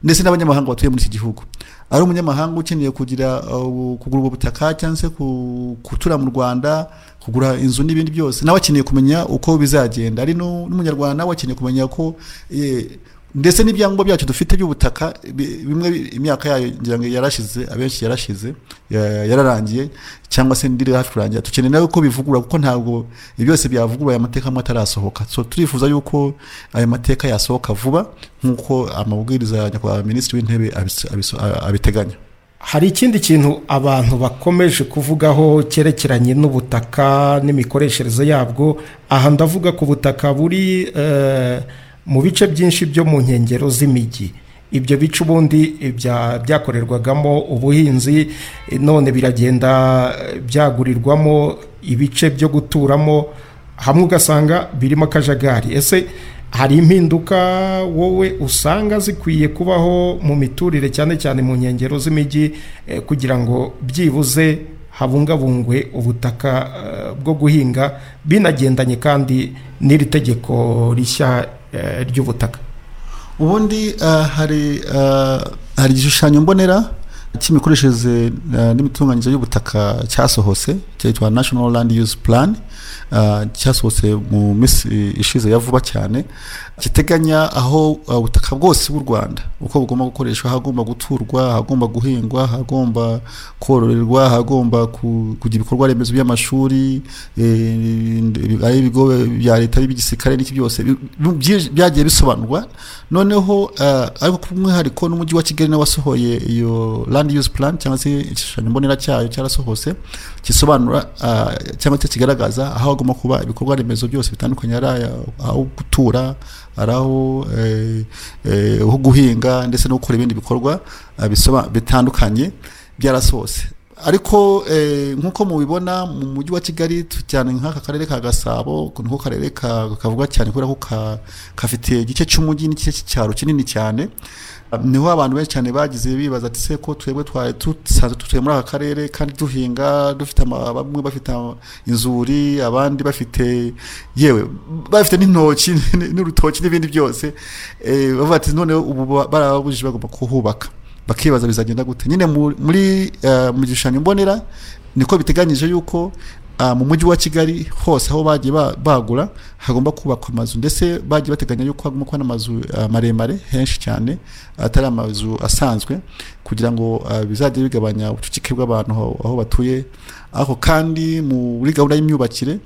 ndetse n'abanyamahanga batuye muri iki gihugu ari umunyamahanga ukeneye kugira uh, kugura ubwo butaka cyangwa se ku- gutura mu rwanda kugura inzu n'ibindi byose nawe akeneye kumenya uko bizagenda ari nu- n'umunyarwanda nawe akeneye kumenya ko eh, ndetse n'ibyangombwa byacu dufite by'ubutaka bi- bimwe bi- imyaka yayo ngira ngo yarashize abenshi yarashize ya- yararangiye cyangwa se ndiri hafi kurangira dukeneye nawe ko bivugurura kuko ntabwo ibyo byose byavuguruye amateka amwe atarasohoka so turifuza yuko ayo mateka yasohoka vuba nk'uko amabwiriza ya nyakubahwa minisitiri w'intebe abis- abis- abiteganya hari ikindi kintu abantu bakomeje kuvugaho cyerekeranye n'ubutaka n'imikoreshereze yabwo aha ndavuga ku butaka buri eh, mu bice byinshi byo mu nkengero z'imijyi ibyo bice ubundi bya- byakorerwagamo ubuhinzi eh, none biragenda eh, byagurirwamo ibice byo guturamo hamwe ugasanga birimo akajagari ese hari impinduka wowe usanga zikwiye kubaho mu miturire cyane cyane mu nkengero z'imijyi eh, kugira ngo byibuze habungabungwe ubutaka eh, bwo guhinga binagendanye kandi n'iri tegeko rishya eh, ry'ubutaka ubundi ah, hari ah, hari igishushanyo mbonera cy'imikoreshereze ah, n'imitunganyirize y'ubutaka cyasohose cyitwa national land use plan ah, cyasohotse mu minsi ishize ya vuba cyane giteganya aho ah, ubutaka bwose bw'u rwanda uko bugomba gukoreshwa hagomba guturwa hagomba guhingwa hagomba kororerwa hagomba ku- kugira ibikorwa remezo by'amashuri eh, ari ibigo bya leta n'iby'igisirikare n'iki byose bi- bi- byinshi byagiye bisobanurwa noneneho eh, ariko ku mwihariko n'umujyi wa kigali nawe wasohoye iyo land use plan cyangwa se igishushanyo mbonera cyayo cyarasohose gisobanura eh, cyangwa se kigaragaza aho hagomba kuba ibikorwa remezo byose bitandukanye ari aya- aho gutura ari aho eh, eh, ho guhinga ndetse no gukora ibindi bikorwa eh, bisoba- bitandukanye byarasohose ariko eh, nk'uko mubibona mu mujyi wa kigali tu- cyane nk'aka karere ka gasabo niko karere ka- kavuga cyane kubera ko ka- gafite igice cy'umujyi n'igice cy'icyaro kinini cyane niho abantu benshi cyane bagize bibaza ati se ko twebwe twari dusanzwe dutuye muri aka karere kandi duhinga dufite ama- bamwe bafite ama- inzuri abandi bafite yewe bafite n'intoki n'urutoki n'ibindi byose eh, bavuga ati none ubu ba- barabujije bagomba kuhubaka bakibaza bizagenda gute nyine mu- muri eh, mu gishushanyo mbonera niko biteganyije yuko ah, mu mujyi wa kigali hose aho bagiye ba- bagura hagomba kubakwa amazu ndetse bagiye bateganya yuko hagomba kuba n'amazu ah, maremare henshi cyane atari amazu asanzwe kugira ngo ah, bizajye bigabanya ubucucike bw'abantu aho- aho batuye ariko kandi muri gahunda y'imyubakire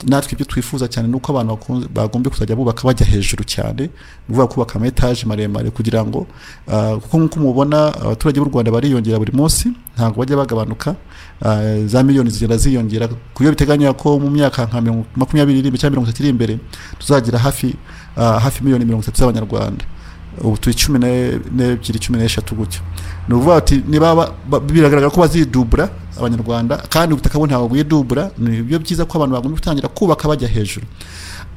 natwe ibyo twifuza cyane ni uko abantu bakunze- bagombye kuzajya bubaka bajya hejuru cyane ni ukuvuga kubaka ama etaje maremare kugira ngo ah, kuko nk'uko mubona abaturage b'u rwanda bariyongera buri munsi ntabwo bajya bagabanuka ah, za miliyoni zigenda ziyongera ku buryo biteganya ko mu myaka nka mirongo- makumyabiri irindwi cyangwa mirongo itatu iri imbere tuzagira hafi ah, hafi miliyoni mirongo itatu z'abanyarwanda ubu turi cumi ne- n'ebyiri cumi n'eshatu gutyo ni ukuvuga ati niba ba- ba- biragaragara ko bazidubura abanyarwanda kandi ubutaka bo ntabwo bwidubura ni byo byiza ko abantu bagomba gutangira kubaka bajya hejuru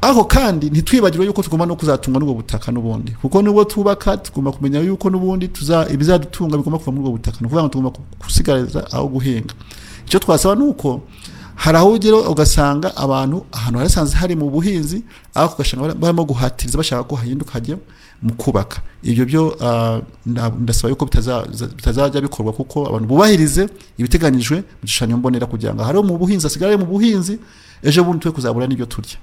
aho kandi ntitwibagirwe yuko tugomba no kuzatungwa n'ubwo butaka n'ubundi kuko nubwo tubaka tugomba kumenya yuko n'ubundi tuza ibizadutunga bigomba kuva muri ubwo butaka ni ukuvuga ngo tugomba gusigariza aho guhinga icyo twasaba ni uko hari aho ugera ugasanga abantu ahantu harasanze hari mu buhinzi aho ugasanga barimo guhatiriza bashaka ko hahinduka hajya mu kubaka ibyo byo ah, nda- ndasaba yuko bitaza- bitazajya bikorwa kuko abantu bubahirize ibiteganyijwe mu gishushanyo mbonera kugira ngo ahari mu buhinzi hasigare mu buhinzi ejo bundi twe kuzabura n'ibyo turya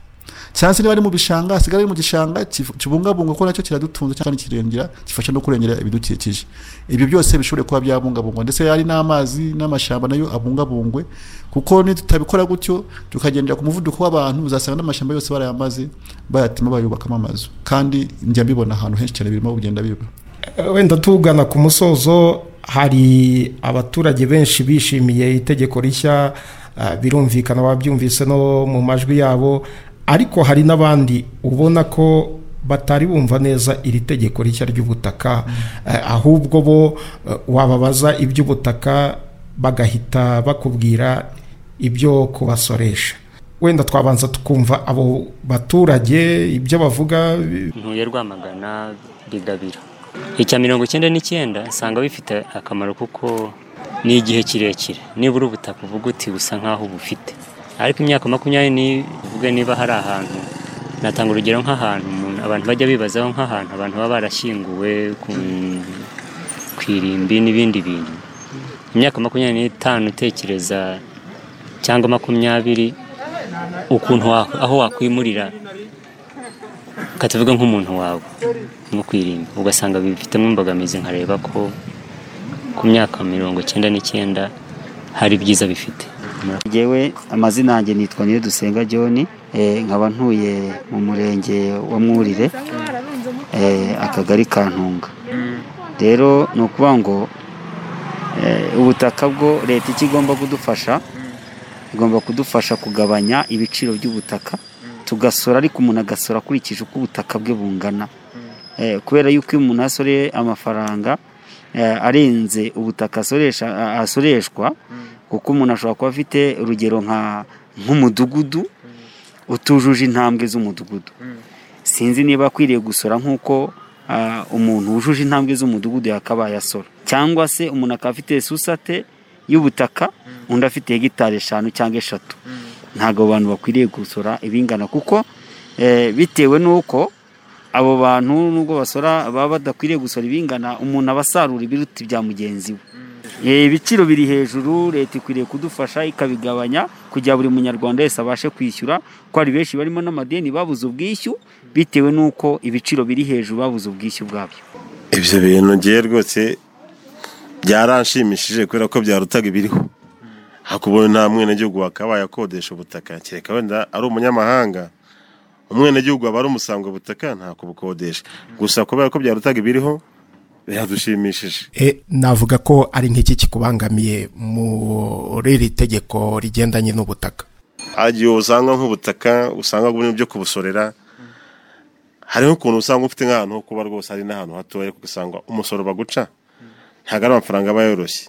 cyangwa se niba ari mu bishanga hasigare mu gishanga kif- kibungabungwa ko nacyo kiradutunze cyangwa kirengera gifasha no kurengera ibidukikije ibyo byose bishobore kuba byabungabungwa ndetse hari n'amazi n'amashyamba nayo abungabungwe kuko nitutabikora gutyo tukagendera ku muvuduko w'abantu uzasanga n'amashyamba yose barayamaze bayatima bayubakamo amazu kandi njya mbibona ahantu henshi cyane birimo kugenda biba wenda tugana ku musozo hari abaturage benshi bishimiye itegeko rishya ah, birumvikana babyumvise no mu majwi yabo ariko hari n'abandi ubona ko batari bumva neza iri tegeko rishya ry'ubutaka Eh, ahubwo bo eh, wababaza iby'ubutaka bagahita bakubwira ibyo kubasoresha wenda twabanza tukumva abo baturage ibyo bavuga ntuye rwamagana bigabira icya mirongo icyenda n'icyenda usanga bifite akamaro kuko ni igihe kirekire nibura ubutaka uvuga uti busa nk'aho bufite ariko imyaka makumyabiri ni- uvuge niba hari ahantu natanga urugero nk'ahantu umuntu- abantu bajya bibazaho nk'ahantu abantu baba barashyinguwe ku, ku irimbi n'ibindi bintu imyaka makumyabiri n'itanu utekereza cyangwa makumyabiri ukuntu wa- aho wakwimurira reka tuvuge nk'umuntu wawe nko kwirinda ugasanga bifitemo imbogamizi nkareba ko ku myaka mirongo icyenda n'icyenda hari ibyiza bifite Jewe amazina yanjye nitwa Niyodusenga John eh, nkaba ntuye mu murenge wa Mwurire eh, akagari ka Ntunga rero ni ukuvuga ngo eh, ubutaka bwo leta icyo igomba kudufasha igomba kudufasha kugabanya ibiciro by'ubutaka tugasora ariko umuntu agasora akurikije uko ubutaka bwe bungana Eh, kubera yuko iyo umuntu asoreye amafaranga eh, arenze ubutaka asoresha a- asoreshwa kuko umuntu ashobora kuba afite urugero nka nk'umudugudu utujuje intambwe z'umudugudu sinzi niba akwiriye gusora nk'uko ah, umuntu wujuje intambwe z'umudugudu yakabaye asora cyangwa se umuntu akaba afite susate y'ubutaka undi afite hegitari eshanu cyangwa eshatu ntabwo abo bantu bakwiriye gusora ibingana kuko eh, bitewe n'uko abo bantu nubwo basora baba badakwiriye gusora ibingana umuntu aba asarura ibiruta ibya mugenzi we Eh, ibiciro biri hejuru leta ikwiriye kudufasha ikabigabanya kugira buri munyarwanda wese abashe kwishyura ko hari benshi barimo n'amadeni babuze ubwishyu bitewe n'uko ibiciro biri hejuru babuze ubwishyu bwabyo ibyo bintu ngiye rwose byaranshimishije kubera ko byarutaga ibiriho hakubona nta mwenegihugu wakabaye akodesha ubutaka kereka wenda ari umunyamahanga umwenegihugu aba ari umusango butaka nta kubukodesha gusa kubera ko byarutaga ibiriho biradushimishije E, navuga ko ari nk'iki kikubangamiye muri iri tegeko rigendanye n'ubutaka igihe usanga nk'ubutaka usanga burimo ibyo kubusorera hariho ukuntu usanga ufite nk'ahantu ho kuba rwose hari n'ahantu hatoya kuko usanga umusoro baguca ntabwo ari amafaranga aba yoroshye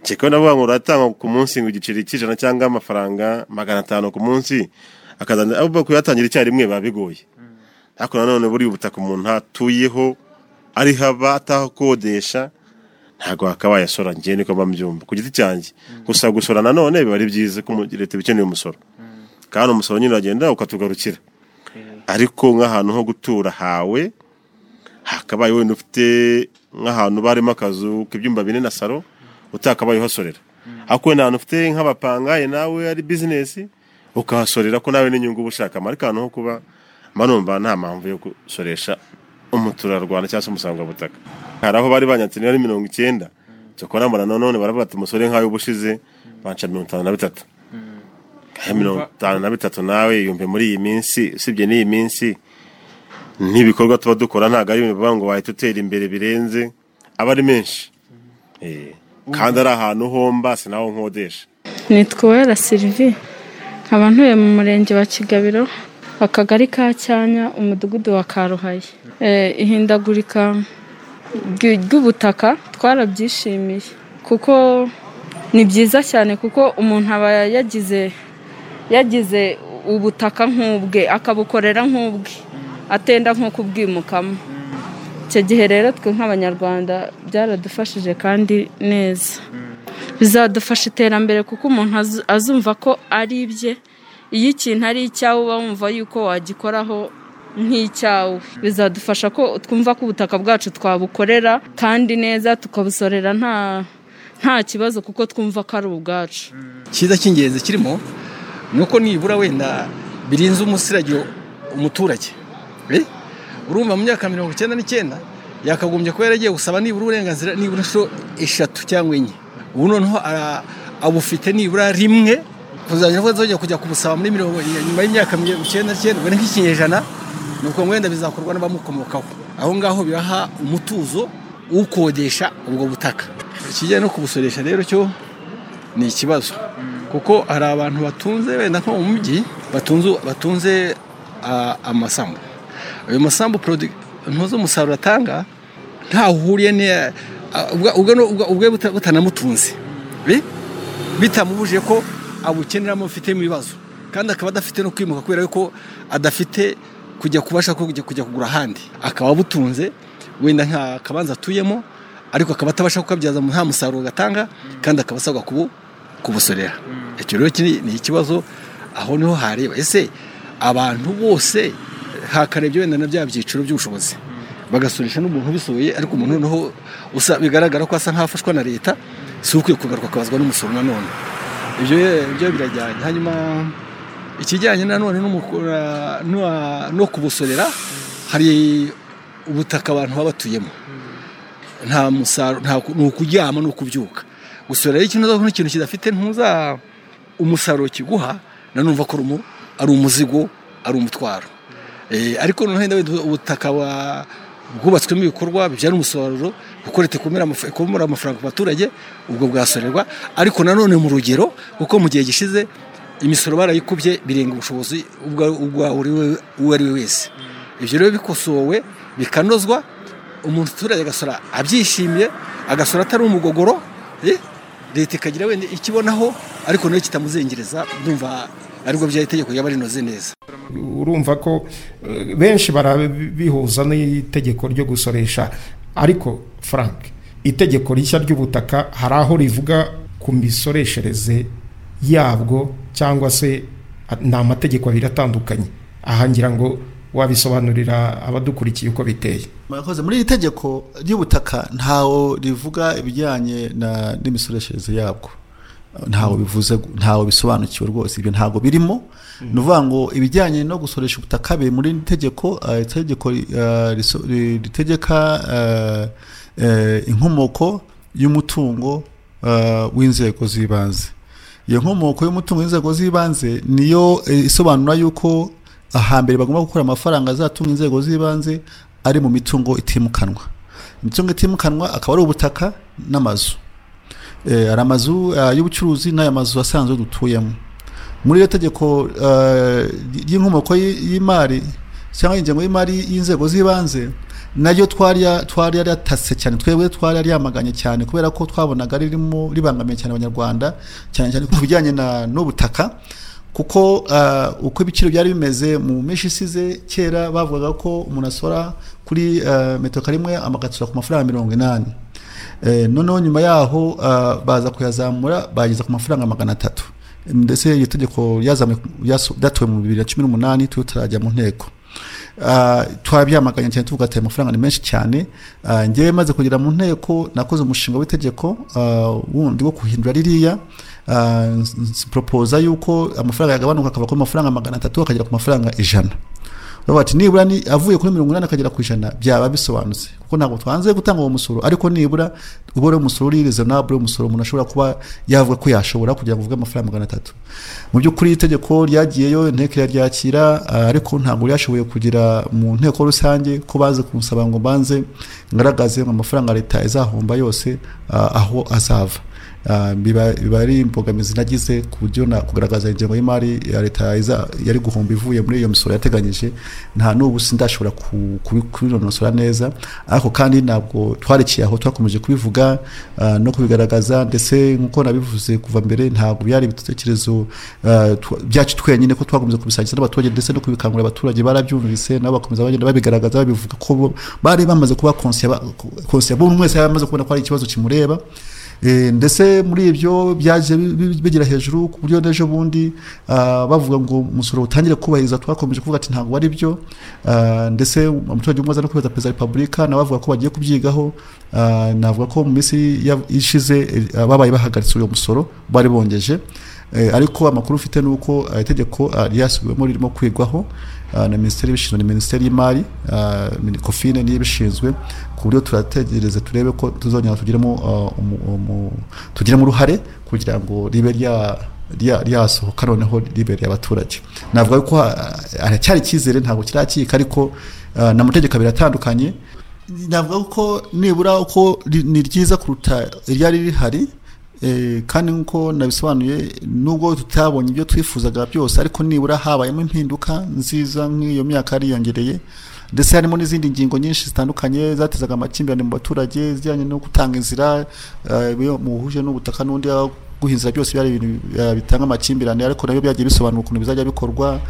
kereka wenda bavuga ngo uratanga ku munsi ngo igiceri cy'ijana cyangwa amafaranga magana atanu ku munsi akazana abo kuyatangira icyarimwe biba bigoye ariko nanone buriya ubutaka umuntu atuyeho ari haba atahakodesha ntabwo wakabaye asora njyewe niko mba mbyumva ku giti cyanjye gusa gusora nanone biba ari byiza ko umu- leta iba ikeneye umusoro kandi umusoro nyine uragenda ukatugarukira ariko nk'ahantu ho gutura hawe hakabaye wenda ufite nk'ahantu barimo akazu k'ibyumba bine na salo utakabaye uhasorera ariko wenda ahantu ufite nk'abapangaye nawe ari bizinesi ukahasorera ko nawe n'inyungu uba ushakamo ariko ahantu ho kuba mba numva nta mpamvu yo gusoresha umuturarwanda cyangwa se umusangwabutaka hari aho bari banyatse niba ari mirongo icyenda cyakora mbona nanone baravuga ati umusore nk'ayo ubushize banca mirongo itanu na bitatu Eh, mirongo itanu na bitatu nawe yumve muri iyi minsi usibye n'iyi minsi n'ibikorwa tuba dukora ntabwo ari ibintu bivuga ngo wahita utera imbere birenze aba ari menshi Eh, kandi ari ahantu homba sinaho nkodesha nitwa uwera sirivi nkaba ntuye mu murenge wa kigabiro akagari ka cyanya umudugudu wa karuhaye Eh, ihindagurika ry- ry'ubutaka twarabyishimiye kuko ni byiza cyane kuko umuntu aba yagize yagize ubutaka nk'ubwe akabukorera nk'ubwe atenda nko kubwimukamo icyo gihe rero twe nk'abanyarwanda byaradufashije kandi neza bizadufasha iterambere kuko umuntu azu- azumva ko ari ibye iyo ikintu ari icyawe uba wumva yuko wagikoraho nk'icyawe bizadufasha ko twumva ko ubutaka bwacu twabukorera kandi neza tukabusorera nta nta kibazo kuko twumva ko ari ubwacu cyiza cy'ingenzi kirimo ni uko nibura wenda birinze umusiragiro umuturage Eh? urumva mu myaka mirongo icyenda n'icyenda yakagombye kuba yaragiye gusaba nibura uburenganzira nibura inshuro eshatu cyangwa enye ubu noneho ara- abufite nibura rimwe kuzajya avuga azajya kujya kubusaba muri mirongo nyuma y'imyaka mirongo icyenda n'icyenda ubwo ni nk'ikinyejana ni uko wenda bizakorwa n'abamukomokaho aho ngaho biraha umutuzo ukodesha ubwo butaka ikijyanye no kubusoresha rero cyo ni ikibazo kuko hari abantu batunze wenda nko mu mujyi batunze batunze ah, amasambu ayo masambu product ntuzi umusaruro atanga ntaho uhuriye ni ubwe butanamutunze Bi- bitamubujije ko abukeneramo afitemo ibibazo kandi akaba adafite no kwimuka kubera yuko adafite kujya kubasha ko kujya kujya kugura ahandi akaba abutunze wenda nka kabanza atuyemo ariko akaba atabasha kukabyaza nta musaruro gatanga kandi akaba asabwa kubu kubusorera icyo rero kiri- ni ikibazo aho niho hareba ese abantu bose hakarebye wenda na bya byiciro by'ubushobozi bagasurisha n'umuntu ubisuye ariko umuntu noneho usa bigaragara ko asa nk'afashwa na leta si ukwiye kugaruka akabazwa n'umusoro nanone ibyo ibyo birajyanye hanyuma ikijyanye nanone n'umukora- n'uwa- no kubusorera hari ubutaka abantu baba batuyemo nta musaruro nta ku- ni ukuryama ni ukubyuka gusorera rero ikintu uzavuga nk'ikintu kidafite ntuza umusaruro kiguha nanumva ko ari umu- ari umuzigo ari umutwaro Eh, ariko noneho wenda wenda ubutaka wa- bwubatswemo ibikorwa bibyara umusaruro kuko leta ikumira amaf- ikumira amafaranga ku baturage ubwo bwasorerwa ariko nanone mu rugero kuko mu gihe gishize imisoro barayikubye birenga ubushobozi ubwa ubwa uri we- uwo ari we wese ibyo rero bikosowe bikanozwa umuturage agasora abyishimiye agasora atari umugogoro eh, leta ikagira wenda ikibonaho ariko nayo kitamuzengereza ndumva aribwo byari itegeko yaba rinoze neza urumva ko eh, benshi barabihuza n'itegeko ryo gusoresha ariko frank itegeko rishya ry'ubutaka hari aho rivuga ku misoreshereze yabwo cyangwa se ah, ni amategeko abiri atandukanye aha ngira ngo wabisobanurira abadukurikiye uko biteye murakoze muri iri tegeko ry'ubutaka ntawo rivuga ibijyanye na- n'imisoreshereze yabwo ntawo bivuze ntawo bisobanukiwe rwose ibyo ntago birimo ni ukuvuga ngo ibijyanye no gusoresha ubutaka biri muri iri tegeko eh, itegeko eh, riso- ri- ritegeka eh, eh, inkomoko y'umutungo eh, w'inzego z'ibanze iyo nkomoko y'umutungo w'inzego z'ibanze niyo eh, isobanura yuko ahambere bagomba gukora amafaranga azatunga inzego z'ibanze ari mu mitungo itimukanwa imitungo itimukanwa akaba ari ubutaka n'amazu Eh, hari amazu eh, y'ubucuruzi n'aya mazu asanzwe dutuyemo muri iryo tegeko eh, ry'inkomoko y- y'imari cyangwa ingengo y'imari y'inzego z'ibanze nayo twari ya- twari yaratase cyane twebwe twari yaryamaganye cyane kubera ko twabonaga ririmo ribangamiye cyane abanyarwanda cyane cyane ku bijyanye na- n'ubutaka kuko eh, uko ibiciro byari bimeze mu minsi isize kera bavugaga ko umuntu asora kuri eh, metero karimwe amagatsura ku mafaranga mirongo inani Eh, noneho nyuma yaho ah, baza kuyazamura bageza ku mafaranga magana atatu ndetse iryo tegeko ryazamuye ryaso- ryatowe mu bibiri na cumi n'umunani twe tutarajya mu nteko Ah, twarabyamaganye cyane tuvuga ati "Aya mafaranga ni menshi cyane Ah, ngewe maze kugera mu nteko nakoze umushinga w'itegeko ah, wundi wo guhindura ririya Ah, nz- nz- propose yuko amafaranga yagabanuka akava ku mafaranga magana atatu akagera ku mafaranga ijana bavuga ati nibura ni avuye kuri mirongo inani akagera ku ijana byaba bisobanutse kuko ntabwo twanze gutanga uwo musoro ariko nibura uba ari umusoro uri reasonable umusoro umuntu ashobora kuba yavuga ko yashobora kugira ngo uvuge amafaranga magana atatu mu by'ukuri itegeko ryagiyeyo inteko iraryakira ah, ariko ntabwo ryashoboye kugira mu nteko rusange ko baze kumusaba ngo banze ngaragaze ngo amafaranga leta izahomba yose ah, aho azava Ah, biba biba ari imbogamizi nagize ku buryo na kugaragaza ingengo y'imari ya leta iza yari guhomba ivuye muri iyo misoro yateganyije nta n'ubu sindashobora ku- kubi- kubinonosora neza ariko kandi ntabwo twarekeye aho twakomeje kubivuga ah, no kubigaragaza ndetse nk'uko nabivuze kuva mbere ntabwo byari ibitekerezo ah, twa- byacu twenyine ko twakomeza kubisangiza n'abaturage ndetse no kubikangurira abaturage barabyumvise nabo bakomeza bagenda babigaragaza babivuga ko bo- bari bamaze kuba konsiya ba- konsiya buri umwe wese yari amaze kubona ko ari ikibazo kimureba Eh, ndetse muri ibyo byaje bi- bi- bigera hejuru ku buryo n'ejo bundi ah, bavuga ngo umusoro utangire kubahiriza twakomeje kuvuga ati ntabwo ari byo Ah, ndetse umuturage umwe aza no kubeza perezida wa repubulika nawe avuga ko bagiye kubyigaho Ah, navuga ko mu minsi ya- ishize eh, ababaye bahagaritse uyu musoro bari bongeje Eh, ariko amakuru ufite ni uko ah, itegeko ah, ryasubiwemo ririmo kwigwaho ah, na minisiteri y'ibishinzwe na minisiteri y'imari ah, mini- kofine niyo ibishinzwe ku buryo turategereza turebe ko tuzongera tugiremo ah, umu- umu- tugiremo uruhare kugira ngo ribe rya rya- ryasohoka noneho ribereye abaturage navuga ko ah, haracyari icyizere ntabwo kirakika ariko ah, ni amategeko abiri atandukanye navuga ko nibura uko ri- ni ryiza kuruta iryari rihari eh, kandi nk'uko nabisobanuye nubwo tutabonye ibyo twifuzaga byose ariko nibura habayemo impinduka nziza nk'iyo myaka yariyongereye ndetse harimo n'izindi ngingo nyinshi zitandukanye zatezaga amakimbirane mu baturage zijyanye no gutanga inzira eh, iyo muhuje n'ubutaka n'undi aho guhinzira byose byari ibintu eh, bitanga amakimbirane ariko nabyo byagiye bisobanura ukuntu bizajya bikorwa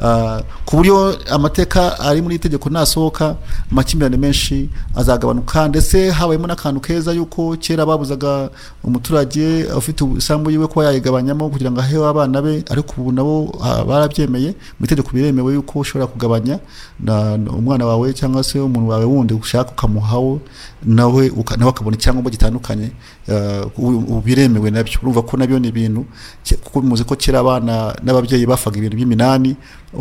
ah, ku buryo amateka ari muri iri tegeko nasohoka amakimbirane menshi azagabanuka ndetse habayemo n'akantu keza yuko kera babuzaga umuturage ufite isambu yiwe kuba yayigabanyamo kugira ngo ahewe abana be ariko ubu nabo ah, barabyemeye mu itegeko biremewe yuko ushobora kugabanya na- na- umwana wawe cyangwa se umuntu wawe wundi ushaka ukamuhawo nawe uka- nawe akabona icyangombwa gitandukanye ah, ubu- ubu biremewe nabyo urumva ko nabyo ni ibintu ke- kuko muzi ko kera abana n'ababyeyi bafaga ibintu by'iminani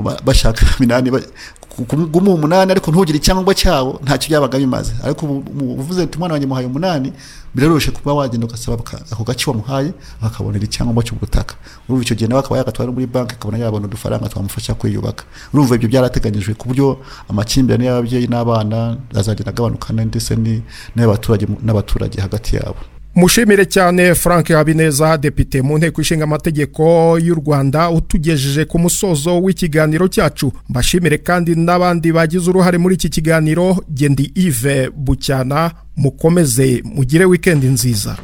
ba- bashaka iminani ba- ku- ku- guma umunani ariko ntugire icyangombwa cyawo ntacyo byabaga bimaze ariko ubu- ubu- uvuze uti umwana wanjye muhaye umunani biraroroshye kuba wagenda ugasaba aka- ako gace wamuhaye akabonera icyangombwa cy'ubutaka urumva icyo gihe nawe akaba yagatwara no muri banki akabona yabona udufaranga twamufasha kwiyubaka urumva ibyo byarateganyijwe ku buryo amakimbirane y'ababyeyi n'abana azagenda agabanuka ndetse ni- n'ay'abaturage mu- n'abaturage hagati yabo mushimire cyane frank habineza depite mu nteko ishinga amategeko y'u rwanda utugejeje ku musozo w'ikiganiro cyacu mbashimire kandi n'abandi bagize uruhare muri iki kiganiro gendi ive bucyana mukomeze mugire wikendi nziza